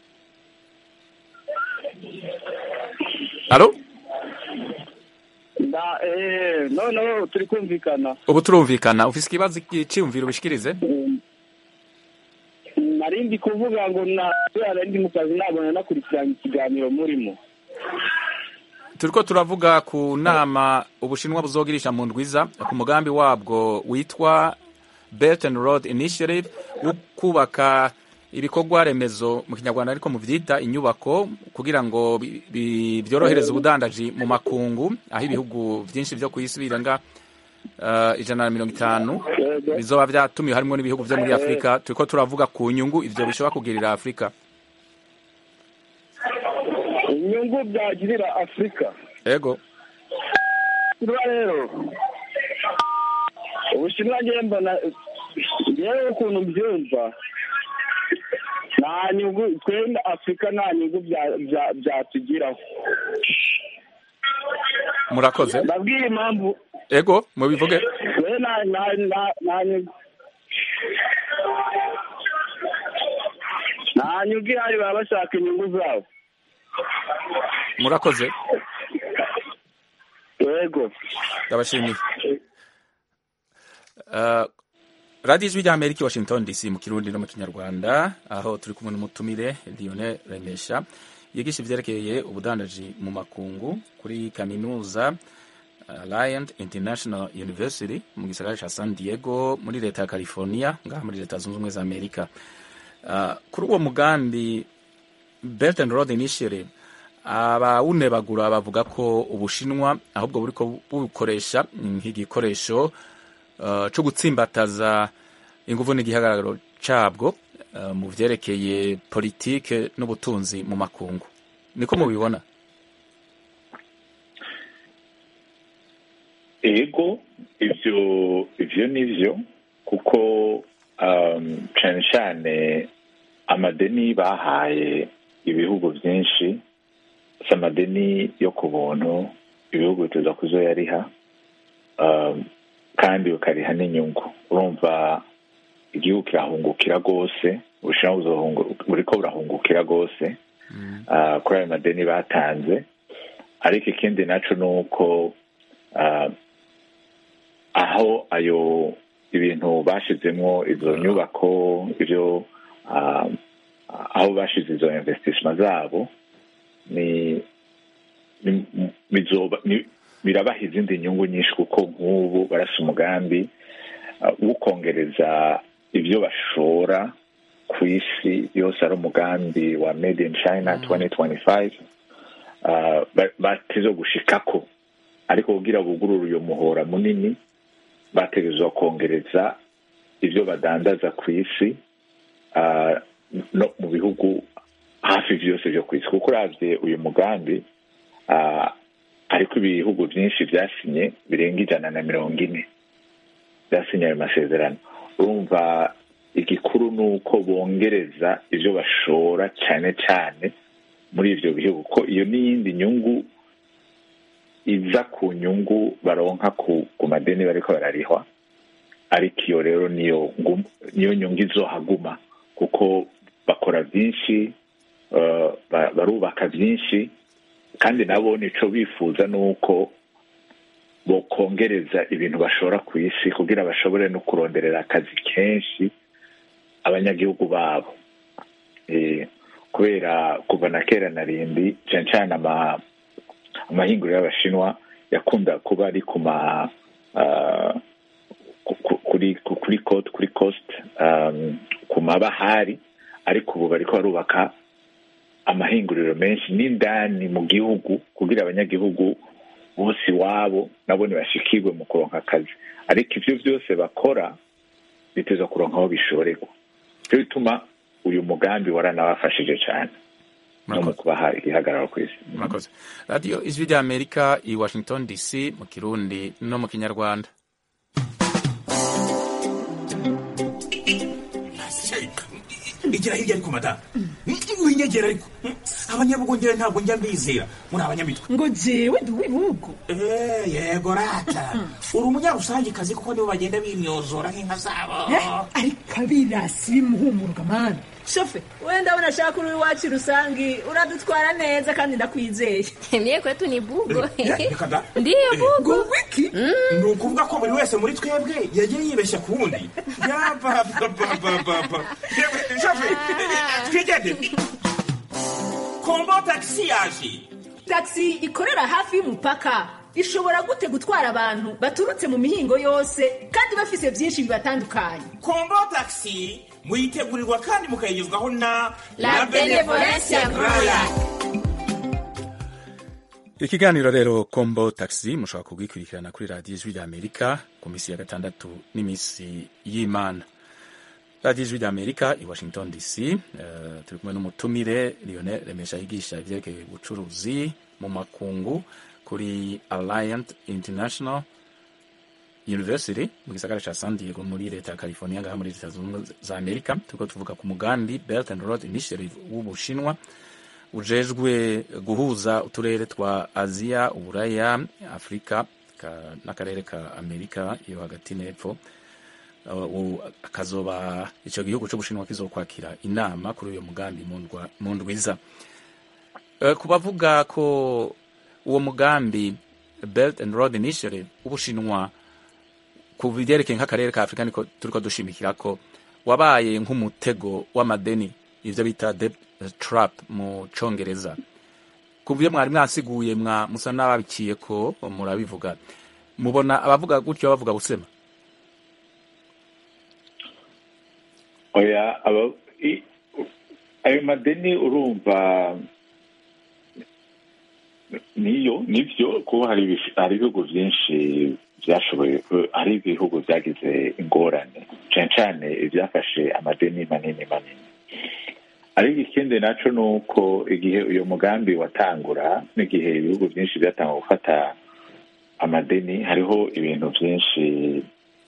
alo nda eee noneho turi kumvikana ubu turumvikana ufise ikibazo cyiyumviro ubishikirize nari ndi kuvuga ngo na kubera ndi mu kazi nabona nakurikiranye ikiganiro murimo turiko turavuga ku nama ubushinwa buzogirisha mu ndwiza ku mugambi wabwo witwa Belt and Road Initiative wo kubaka ibikorwa remezo mu kinyarwanda ariko mu vyita inyubako kugira ngo bi- bi- vyorohereze ubudandaji mu makungu aho ibihugu vyinshi vyo kw'isi birenga uh, ijana na mirongo itanu bizoba vyatumiwe harimwo n'ibihugu vyo muri afurika turiko turavuga ku nyungu ivyo bishobora kugirira afurika inyungu byagirira afurika ego kuba rero ubushinwa ngewe mbona ngewe ukuntu mbyumva nta nyungu twenda afurika nta nyungu bya- bya- byatugiraho murakoze ndabwira impamvu ego mubivuge we nta nta nta nta nyungu nta nyungu ihari baba bashaka inyungu zabo murakoze yego ndabashimiye Uh, radiyo ijwi ry'amerika i washington dc mu kirundi no mu kinyarwanda aho turi kumwe n'umutumire lionel remesha yigisha ivyerekeye ubudandaji mu makungu kuri kaminuza uh, Alliant International University mu gisagara ca San Diego muri leta ya California ngaha muri leta zunze ubumwe za Amerika uh, kuri uwo mugambi Belt and Road Initiative abawunebagura bavuga ko ubushinwa ahubwo buriko bukoresha nk'igikoresho uh, co gutsimbataza inguvu n'igihagararo cabwo uh, mu vyerekeye politike n'ubutunzi mu makungu niko mubibona ego ivyo ivyo nivyo kuko um, cane cane amadeni bahaye ibihugu vyinshi si amadeni yo ku buntu ibihugu bituza kuzoyariha um, kandi ukariha n'inyungu urumva igihugu kirahungukira rwose ubushinwa buzohungu- buriko burahungukira rwose uh, kuri ayo madeni batanze ariko ikindi naco ni uko uh, aho ayo ibintu bashizemwo izo nyubako ivyo uh, aho bashize izo investissement zabo ni ni- bizoba ni- birabaha izindi nyungu nyinshi kuko nk'ubu barasa umugambi uh, wo kongereza ibyo bashora ku isi yose ari umugambi wa made in china 2025 uh, ba- bateze gushikako ariko kugira bugurure uyo muhora munini bategerezwa kongereza ibyo badandaza ku isi uh, no mu bihugu hafi byose byo ku isi kuko uravye uyu mugambi uh, ariko ibihugu byinshi byasinye birenga ijana na mirongo ine byasinye ayo masezerano urumva igikuru ni uko bongereza ibyo bashora cyane cyane muri ivyo bihugu ko iyo n'iyindi nyungu iza ku nyungu baronka ku ku madeni bariko bararihwa ariko iyo rero niyo ngum- niyo nyungu izohaguma kuko bakora byinshi eh, ba- barubaka byinshi kandi nabo nico bifuza ni uko bokongereza ibintu bashora ku isi kugira bashobore no kuronderera akazi kenshi abanyagihugu babo Eh, kubera kuva na kera na rindi cyane cyane ama amahinguriro y'abashinwa yakunda kuba ari ku ma ah, ku- ku- kuri ku- kuri coast kuri coast um, ku mabahari ariko ubu bariko barubaka amahinguriro menshi n'indani mu gihugu kugira abanyagihugu bose iwabo nabo ntibashikirwe mu kuronka akazi ariko ivyo byose bakora biteza kuronka aho bishorerwa cyo bituma uyu mugambi waranabafashije cyane no mu kubaha igihagararo ku isi murakoze radiyo ijwi rya amerika i washington dc mu kirundi no mu kinyarwanda igira hirya ariko madamu winyegera ariko abanyabugongera ntabwo njya mbizera muri abanyamitwe ngo jewe ndi uw'ibihugu Eh, yego rata uri umunyarusangikazi kuko nibo bagenda bimyozora nk'inka zabo ariko abirasi bimuhumuruka mani shofe wenda abona ashaka uri iwacu rusangi uradutwara neza kandi ndakwizeye Mie kwetu ni bugo. reka da Ndiyo bugo. wiki ni ukuvuga ko buri wese muri twebwe yagiye yibeshya ku wundi yabababababa yewe shafe twigendere kombo tagisi yaje taxi ikorera hafi y'umupaka ishobora gute gutwara abantu baturutse mu mihingo yose kandi bafise byinshi bibatandukanye kombo tagisi muyitegurirwa kandi mukayigezwaho na La Benevolencia Royal. ikiganiro rero kombo taxi mushobora kugikurikirana kuri radiyo ijwi rya amerika ku minsi ya gatandatu n'iminsi y'imana radiyo ijwi rya amerika i washington dc eh, turi kumwe n'umutumire lionel remesha yigisha ibyerekeye ubucuruzi mu makungu kuri alliant international university mu gisagara ca san diego muri leta ya california ngaha muri leta zunze ubumwe za amerika turiko tuvuga ku mugambi belt and road initiative w'ubushinwa ujejwe guhuza uturere twa aziya uburaya afurika ka- n'akarere ka amerika yo hagati n'epfo Uh, u- akazoba ico gihugu c'ubushinwa kizokwakira inama kuri uyo mugambi mu ndwa- mu ndwiza Eh, ku bavuga ko uwo mugambi belt and road initiative ubushinwa ku byerekeye nk'akarere ka afurika niko turiko dushimikira ko wabaye nk'umutego w'amadeni ivyo bita debt trap mu congereza ku byo mwari mwasiguye mwa musa n'ababikiye ko murabivuga mubona abavuga gutyo bavuga busema oya aba i- ayo madeni urumva niyo nivyo kuba hari ibish- hari ibihugu vyinshi vyashoboye hari ibihugu vyagize ingorane cane cane ivyafashe amadeni manini manini ariko ikindi naco ni uko igihe uyo mugambi watangura n'igihe ibihugu vyinshi vyatanga gufata amadeni hariho ibintu vyinshi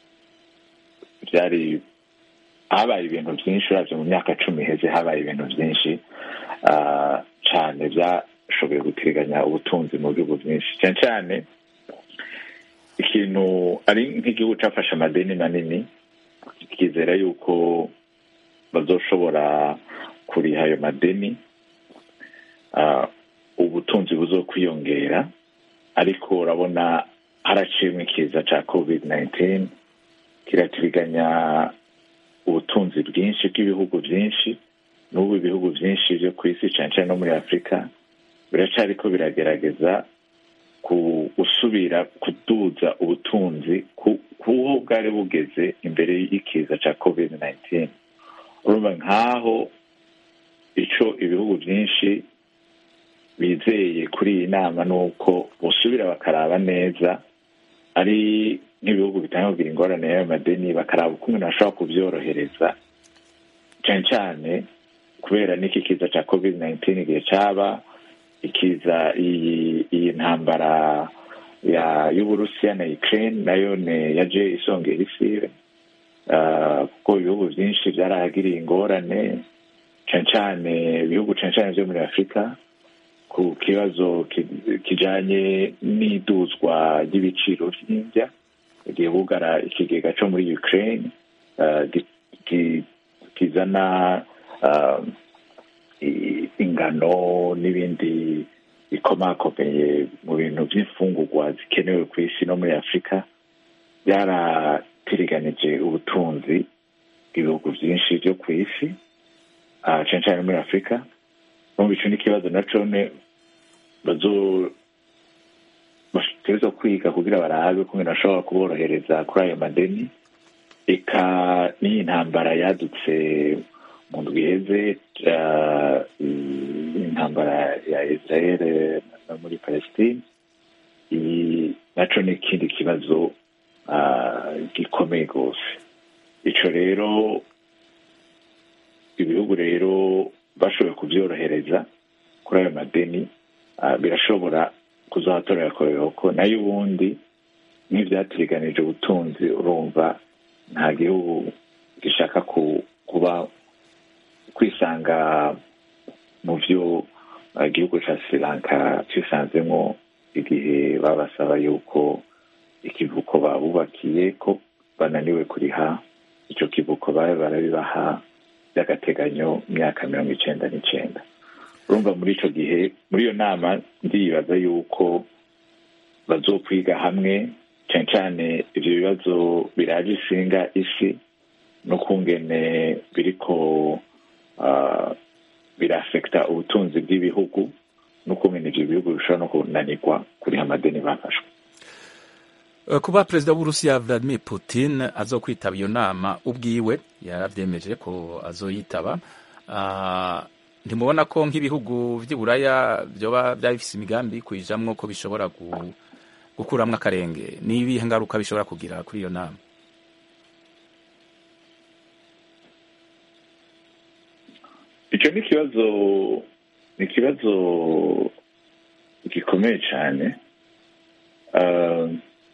vyari habaye ibintu byinshi uravye mu myaka cumi iheze habaye ibintu byinshi ah, cane vyashoboye gutiriganya ubutunzi mu bihugu byinshi cane cane ikintu ari nk'igihugu cafashe amadeni manini kizera yuko bazoshobora kuriha ayo madeni ah, ubutunzi buzokwiyongera ariko urabona haraciyemwo ikiza ca covid 19 kiratiriganya ubutunzi bwinshi bw'ibihugu byinshi n'ubu ibihugu byinshi byo ku isi cyane cyane no muri afurika biracariko biragerageza ku gusubira kuduza ubutunzi ku- kuho bwari bugeze imbere y'ikiza cya covid 19 urumva nk'aho ico ibihugu byinshi bizeye kuri iyi nama ni uko busubira bakaraba neza ari nk'ibihugu bitanga kugira ingorane y'ayo madeni bakaraba ukuntu bashobora kubyorohereza cyane cyane kubera n'iki kiza cya covid 19 igihe cyaba ikiza iyi iyi ntambara ya y'uburusiya na ukraine nayo ne yaje isongera isi Ah, kuko ibihugu byinshi byarahagiriye ingorane cyane cyane ibihugu cyane cyane byo muri afurika ku kibazo ki- kijanye n'iduzwa ry'ibiciro vy'indya igihe bugara ikigega co muri ukraine uh, gi- gi- kizana uh, i- ingano n'ibindi bikomakomeye mu bintu by'imfungurwa zikenewe ku isi no muri afurika byaratiriganije ubutunzi bw'ibihugu byinshi byo ku isi ah, cane cane muri afurika numva ico n'ikibazo naco ne bazo bategerezwa kwiga kugira barabe kungene bashobora kuborohereza kuri ayo madeni eka n'iyi ntambara yadutse mu ndwi iheze ah, intambara ya israel no muri palestine iyi naco ni ikindi kibazo ah, gikomeye rwose ico rero ibihugu rero bashoboye kubyorohereza kuri ayo madeni ah, birashobora kuzatorera koyoko nayo ubundi nk'ivyatiriganije ubutunzi urumva nta gihugu gishaka ku, kuba kwisanga mu vyo ah, igihugu ca sri lanka cisanzemwo igihe babasaba yuko ikivuko babubakiye ko bananiwe kuriha ico kivuko babe barabibaha by'agateganyo imyaka mirongo icenda n'icenda urumva muri ico gihe muri iyo nama ndibaza yuko bazokwiga hamwe cane cane ivyo bibazo biraje isinga isi n'ukungene biriko ah, birafekta ubutunzi bw'ibihugu n'ukungene ivyo bihugu bishobora no kunanirwa kuriha amadeni bafashwe Eh, kuba perezida w'uburusiya vladimir putin azokwitaba iyo nama ubwiwe yaravyemeje ko azoyitaba Ah, ntimubona ko nk'ibihugu vy'i buraya vyoba vyaba bifise imigambi kuyijamwo ko bishobora gu- gukuramwo akarenge n'ibihe ngaruka bishobora kugira kuri iyo nama icyo ni ikibazo ni ikibazo gikomeye cyane Ah,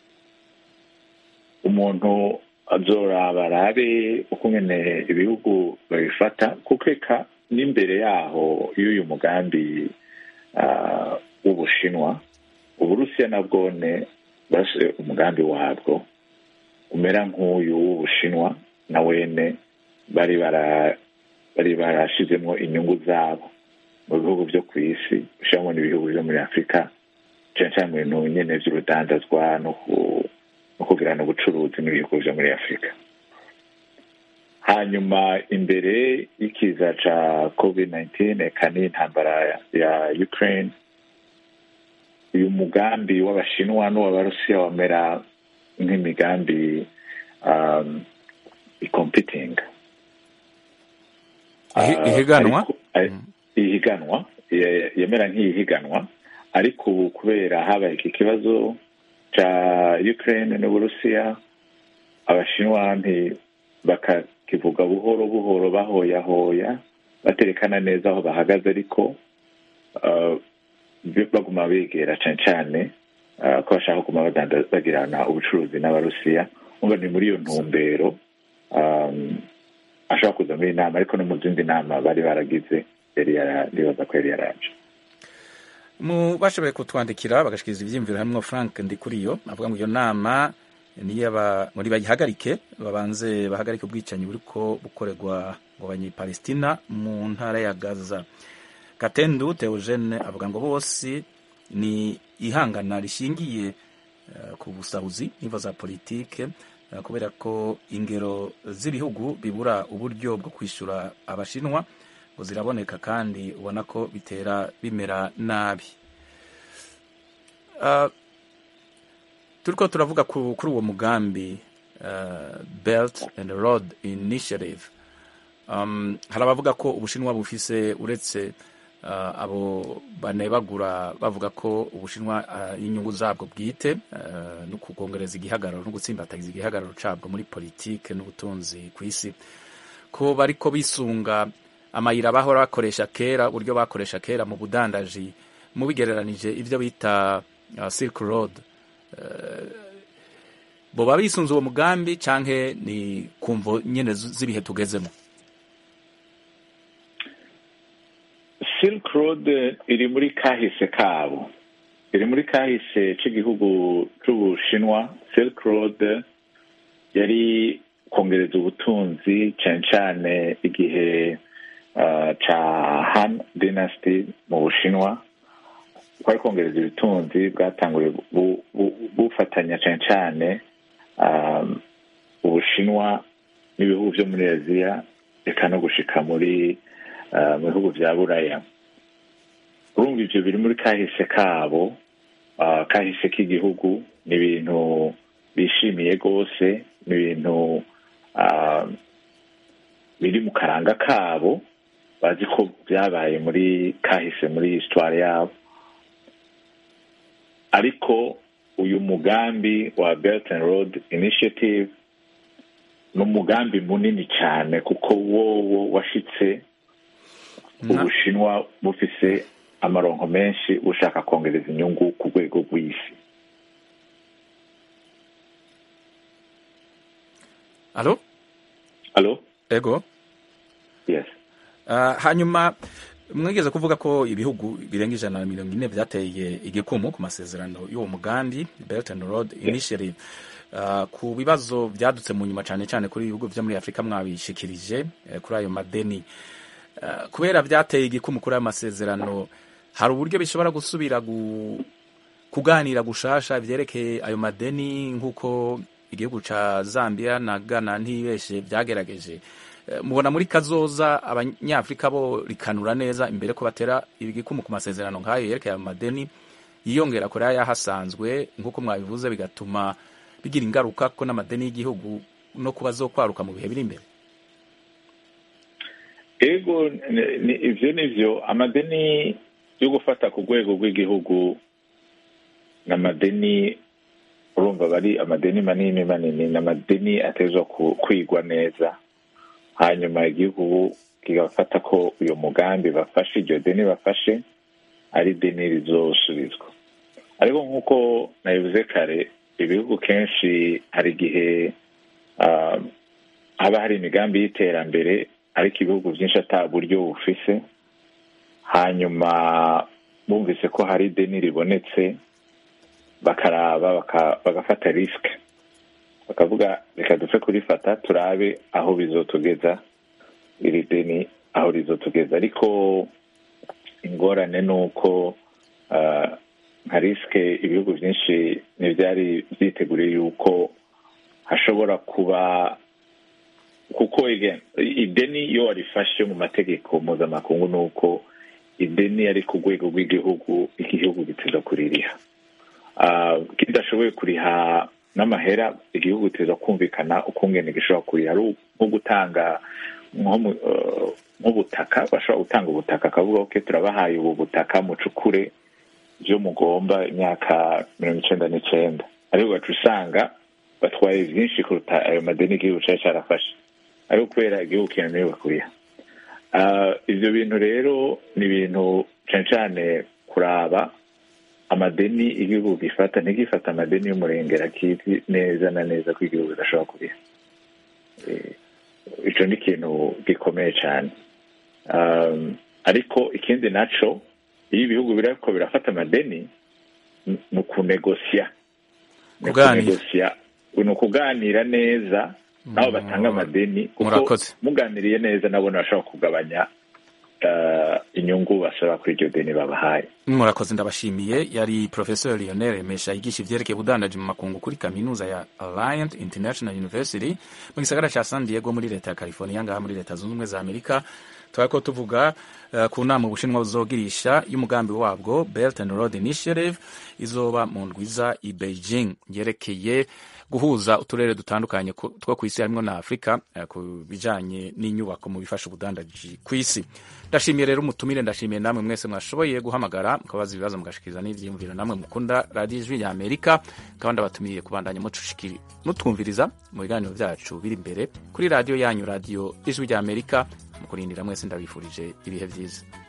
umuntu azoraba arabe uko nyene ibihugu babifata kuko eka n'imbere yaho y'uyu mugambi ah, w'ubushinwa uburusiya nabwone base umugambi wabwo umera nk'uyu w'ubushinwa na wene bari bara bari barashizemwo inyungu zabo mu bihugu vyo ku isi ushiramwo n'ibihugu vyo muri afurika cane cane mu bintu nyene vy'urudandazwa no ku- no kugirana ubucuruzi n'ibihugu vyo muri afurika hanyuma imbere y'ikiza ca covid 19 eka n'intambara ya ukraine uyu mugambi w'abashinwa n'uw'abarusiya wamera nk'imigambi um, icompeting Ihi- Ah, ihiganwa? ariko- eh, ihiganwa ya- yamera nk'iyihiganwa ariko ubu kubera habaye iki kibazo ca ukraine n'uburusiya abashinwa nti bakakivuga buhoro buhoro bahoyahoya baterekana neza aho bahagaze ariko ah, bi- baguma begera cane cane ah, ko bashaka kuguma badanda- bagirana ubucuruzi n'abarusiya umva ni muri iyo ntumbero um, ashobora kuza muri iyi nama ariko no mu zindi nama bari baragize yari yara- ndibaza ko yari yaraje mu bashoboye kutwandikira bagashikiriza ivyiyumviro harimwo frank ndikuriyo avuga ngo iyo nama niyaba muri bayihagarike babanze bahagarike ubwicanyi buriko bukorerwa ngo banyipalestina mu ntara ya gaza katendu theogene avuga ngo bose ni ihangana rishingiye eh, ku busahuzi n'imvo za politike eh, kubera ko ingero z'ibihugu bibura uburyo bwo kwishyura abashinwa ngo ziraboneka kandi ubona ko bitera bimera nabi Ah, turiko turavuga ku- kuri uwo mugambi ah, belt and road initiative um, hari abavuga ko ubushinwa bufise uretse ah, abo banebagura bavuga ko ubushinwa ah, inyungu zabwo bwite ah, no kugongereza igihagararo no gutsimbatagiza igihagararo cabwo muri politike n'ubutunzi ku isi ko bariko bisunga amayira bahora bakoresha kera uburyo bakoresha kera mu budandaji mubigereranije ivyo bita uh, Silk Road uh, boba bisunze uwo mugambi canke ni kumvo nyene z- z'ibihe tugezemo silk road iri muri kahise kabo iri muri kahise cy'igihugu cy'ubushinwa silk road yari kongereza ubutunzi cyane cyane igihe uh, ca han dynasty mu bushinwa kwari kongereza ubutunzi bwatanguye bu- bu- bufatanya cyane cyane um, ubushinwa n'ibihugu byo muri aziya reka no gushika muri uh, mu bihugu bya buraya urumva ivyo biri muri kahise kabo uh, kahise k'igihugu ni ibintu bishimiye rwose ni ibintu uh, biri mu karanga kabo bazi ko byabaye muri kahise muri histoire yabo ariko uyu mugambi wa belt and road initiative ni umugambi munini cyane kuko wowo washitse ubushinwa bufise amaronko menshi bushaka kongereza inyungu ku rwego rw'isi alo alo ego yes Ah, hanyuma mwigeze kuvuga ko ibihugu birenga ijana na mirongo ine byateye igikumu ku masezerano y'uwo mugambi belt and road initiative Ah, ku bibazo byadutse mu nyuma cyane cyane kuri ibihugu byo muri afurika mwabishikirije eh, kuri ayo madeni Ah, kubera byateye igikumu kuri ayo masezerano hari uburyo bishobora gusubira gu, kuganira gushasha byerekeye ayo madeni nk'uko igihugu ca zambia na ghana ntibeshe byagerageje Eh, mubona muri kazoza abanyafurika bo rikanura neza imbere ko batera igikumu ku masezerano nk'ayo yerekeye ayo madeni yiyongera kuri aya hasanzwe nk'uko mwabivuze bigatuma bigira ingaruka ko n'amadeni y'igihugu no kuba zo kwaruka mu bihe biri imbere ego ni- ni- ivyo nivyo amadeni yo gufata ku rwego rw'igihugu ni amadeni urumva bari amadeni manini manini ni amadeni atezwa ku- kwigwa neza hanyuma igihugu kigafata ko uyu mugambi bafashe iryo deni bafashe ari deni rizosubizwa ariko nk'uko nabivuze kare ibihugu kenshi hari igihe ah, haba hari imigambi y'iterambere ariko ibihugu byinshi ata buryo bufise hanyuma bumvise ko hari ideni ribonetse bakaraba baka- bagafata risike bakavuga reka dupfe kurifata turabe aho bizotugeza iri deni aho rizotugeza ariko ingorane ni uko ah, nka risike ibihugu byinshi ntibyari byiteguriye yuko hashobora kuba kuko again, ideni iyo warifashe mu mategeko mpuzamakungu ni uko ideni ari ku rwego rw'igihugu igihugu giteza kuririha Ah, kidashoboye kuriha n'amahera igihugu giteza kumvikana ukungene gishobora kuriha ari nko gutanga nko mu- eh, nk'ubutaka bashobora gutanga ubutaka akavuga ok turabahaye ubu butaka mucukure byo mugomba imyaka mirongo icenda n'icenda ariko ugaca usanga batwaye byinshi kuruta ayo madeni igihugu cari carafashe ariko kubera igihugu kinaniwe kuriha Ah, ivyo bintu rero ni ibintu cane cane kuraba amadeni igihugu gifata ntigifata amadeni y'umurengera kizi neza na neza ko igihugu kidashobora kuriha Eh, ico ni ikintu gikomeye cane Um, ariko ikindi naco iyo ibihugu biriko birafata amadeni ni ni ukunegosya ni Kuganira. ukunegosya ni ukuganira neza nabo batanga amadeni kuko Murakoze. muganiriye neza nabona bashobora kugabanya eh, inyungu basaba kuri iryo deni babahaye murakoze ndabashimiye yari professor lionel remesha yigisha ivyerekeye ubudandaji mu makungu kuri kaminuza ya alliant international university mu gisagara ca san diego muri leta ya california ngaha muri leta zunze ubumwe za amerika twariko tuvuga uh, ku nama ubushinwa buzogirisha y'umugambi wabwo belt and road initiative izoba mu ndwiza i beijing yerekeye guhuza uturere dutandukanye ku- two ku isi harimwo na afurika eh, ku bijanye n'inyubako mu bifasha ubudandaji ku isi ndashimiye rero umutumire ndashimiye namwe mwese mwashoboye guhamagara mukabaza ibibazo mugashikiriza n'ivyiyumviro namwe mukunda radiyo ijwi rya amerika kandi abatumiye kubandanya mucushikiri mutwumviriza mu biganiro vyacu biri imbere kuri radiyo yanyu radiyo ijwi rya amerika mu kurindira mwese ndabifurije ibihe vyiza